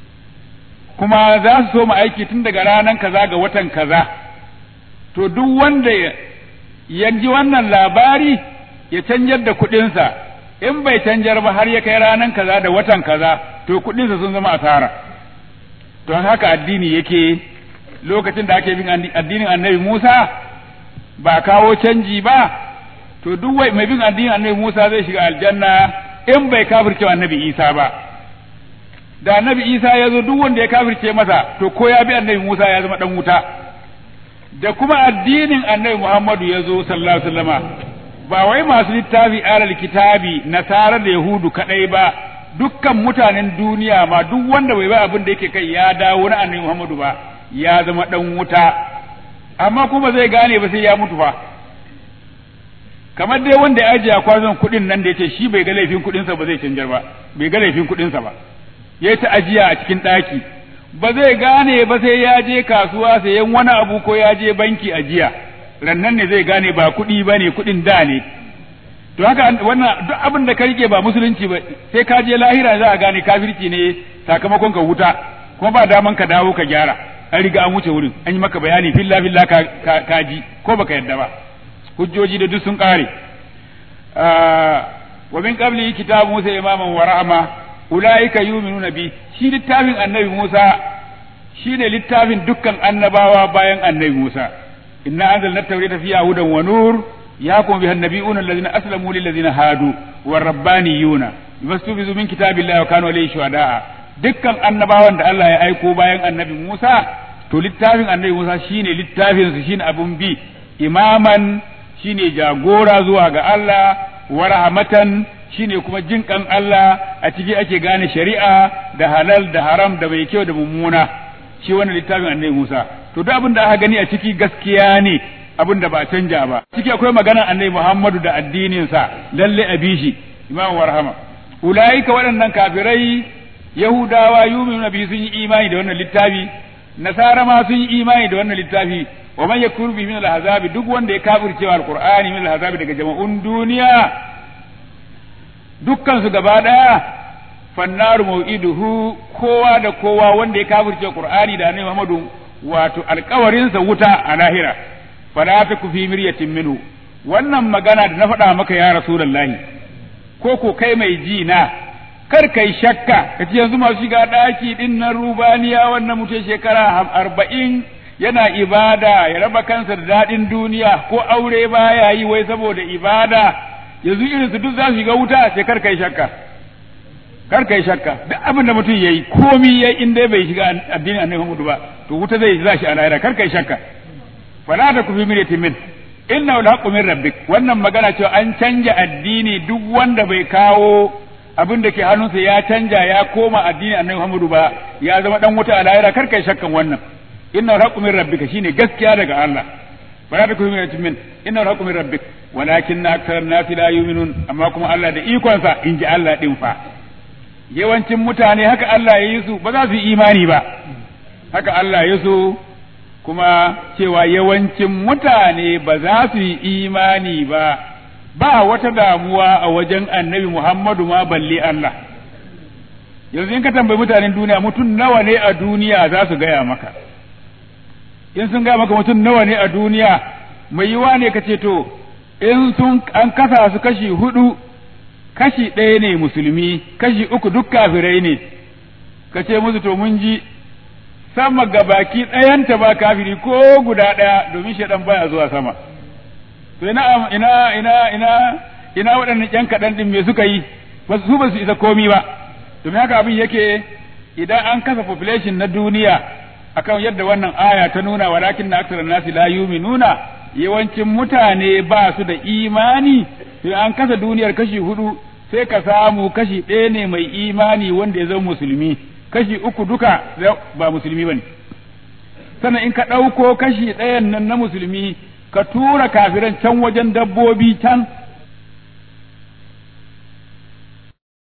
kuma za su so mu aiki tun daga ranar kaza ga watan kaza to duk wanda ya ji wannan labari ya canjar da kuɗinsa in bai canjar ba har ya kai ranar kaza da watan kaza to kuɗinsa sun zama asara don haka addini yake lokacin da ake bin addinin annabi Musa ba kawo canji ba to duk mai bin addinin annabi Musa zai shiga aljanna in bai kafirce annabi Isa ba da annabi Isa ya zo duk wanda ya kafirce masa to ko ya bi annabi Musa ya zama dan wuta da kuma addinin annabi Muhammadu ya zo sallallahu alaihi wasallama ba wai masu littafi alal kitabi nasara da yahudu kadai ba dukkan mutanen duniya ma duk wanda bai ba abin da yake kai ya dawo na annabi Muhammadu ba ya zama dan wuta amma kuma zai gane ba sai ya mutu fa kamar dai wanda ya ajiye kwazon kuɗin nan da yace shi bai ga laifin kuɗinsa ba zai canjar ba bai ga laifin kuɗinsa ba ya ta ajiya a cikin ɗaki ba zai gane ba sai ya je kasuwa sayan wani abu ko ya je banki ajiya rannan ne zai gane ba kuɗi ba ne kuɗin da ne to haka wannan duk abin da ka rike ba musulunci ba sai ka je lahira za a gane kafirci ne sakamakon ka wuta kuma ba daman ka dawo ka gyara an riga an wuce wurin an yi maka bayani filla filla ka, ka, ji ko baka yadda ba hujjoji da duk sun kare wa min qabli kitabu musa imaman wa rahma ulaika yu'minuna bi shi littafin annabi Musa shi ne littafin dukkan annabawa bayan annabi Musa inna anzalna at-taurata fiha hudan wa nur yahkumu biha an-nabiyuna alladhina aslamu lil ladzina hadu war rabbaniyuna bimastufizu min kitabillahi wa kanu alayhi shuhada'a dukkan annabawan da Allah ya aiko bayan annabi Musa to littafin annabi Musa shine littafin su shine abun bi imaman shine jagora zuwa ga Allah wa rahmatan shine kuma jin kan Allah a ciki ake gane shari'a da halal da haram da mai kyau da mummuna shi wannan littafin annabi Musa to duk abin da aka gani a ciki gaskiya ne abin da ba canja ba ciki akwai maganar annabi Muhammadu da addinin sa lalle a bishi imam warhama ulaika waɗannan kafirai yahudawa yu'minuna bi sun yi imani da wannan littafi nasara ma sun yi imani da wannan littafi wa man yakfur bi min al-ahzabi duk wanda ya kafircewa al-qur'ani min al-ahzabi daga jama'un duniya dukkansu gaba ɗaya fannaru mau'iduhu kowa da kowa wanda ya kafirce Qur'ani da Annabi Muhammadu wato alkawarinsa wuta a lahira fala taku fi miryatin minhu wannan magana da na faɗa maka ya rasulullahi ko ko kai mai ji na kar kai shakka ka ce yanzu masu shiga ɗaki ɗin nan rubaniya wannan mutum shekara arba'in yana ibada ya raba kansa da daɗin duniya ko aure baya yi wai saboda ibada yanzu irin su duk za su shiga wuta sai kar kai shakka kar kai shakka duk abin da mutum yayi komi yayi in dai bai shiga addinin annabi Muhammad ba to wuta zai za shi a lahira kar kai shakka fala ta kufi mirati min inna alhaqqu min rabbik wannan magana cewa an canja addini duk wanda bai kawo abin da ke hannunsa ya canja ya koma addinin annabi Muhammad ba ya zama dan wuta a lahira kar kai shakkan wannan inna alhaqqu min rabbika shine gaskiya daga Allah fala ta kufi mirati min inna alhaqqu min rabbik walakinna aktharan nasi la yu'minun amma kuma Allah da ikonsa in ji Allah din fa yawancin mutane haka Allah ya yi su ba za su yi imani ba haka Allah ya so kuma cewa yawancin mutane ba za su yi imani ba ba wata damuwa a wajen annabi Muhammadu ma balle Allah yanzu in ka tambayi mutanen duniya mutum nawa ne a duniya za su gaya maka in sun gaya maka mutum nawa ne a duniya mai yiwa ne ka ce to in sun an kasa su kashi hudu kashi ɗaya ne musulmi kashi uku duk kafirai ne ka ce musu to mun ji sama ga baki ɗayanta ba kafiri ko guda ɗaya domin shaɗan baya zuwa sama to ina ina ina ina ina waɗannan ƴan kaɗan ɗin me suka yi ba su ba su isa komi ba domin haka abin yake idan an kasa population na duniya akan yadda wannan aya ta nuna walakin na aksara nasi la yuminuna yawancin mutane ba su da imani sai an kasa duniyar kashi hudu sai ka samu kashi ɗaya ne mai imani wanda ya zama musulmi kashi uku duka ba musulmi bane sannan in ka ɗauko kashi ɗayan nan na musulmi ka tura kafiran can wajen dabbobi can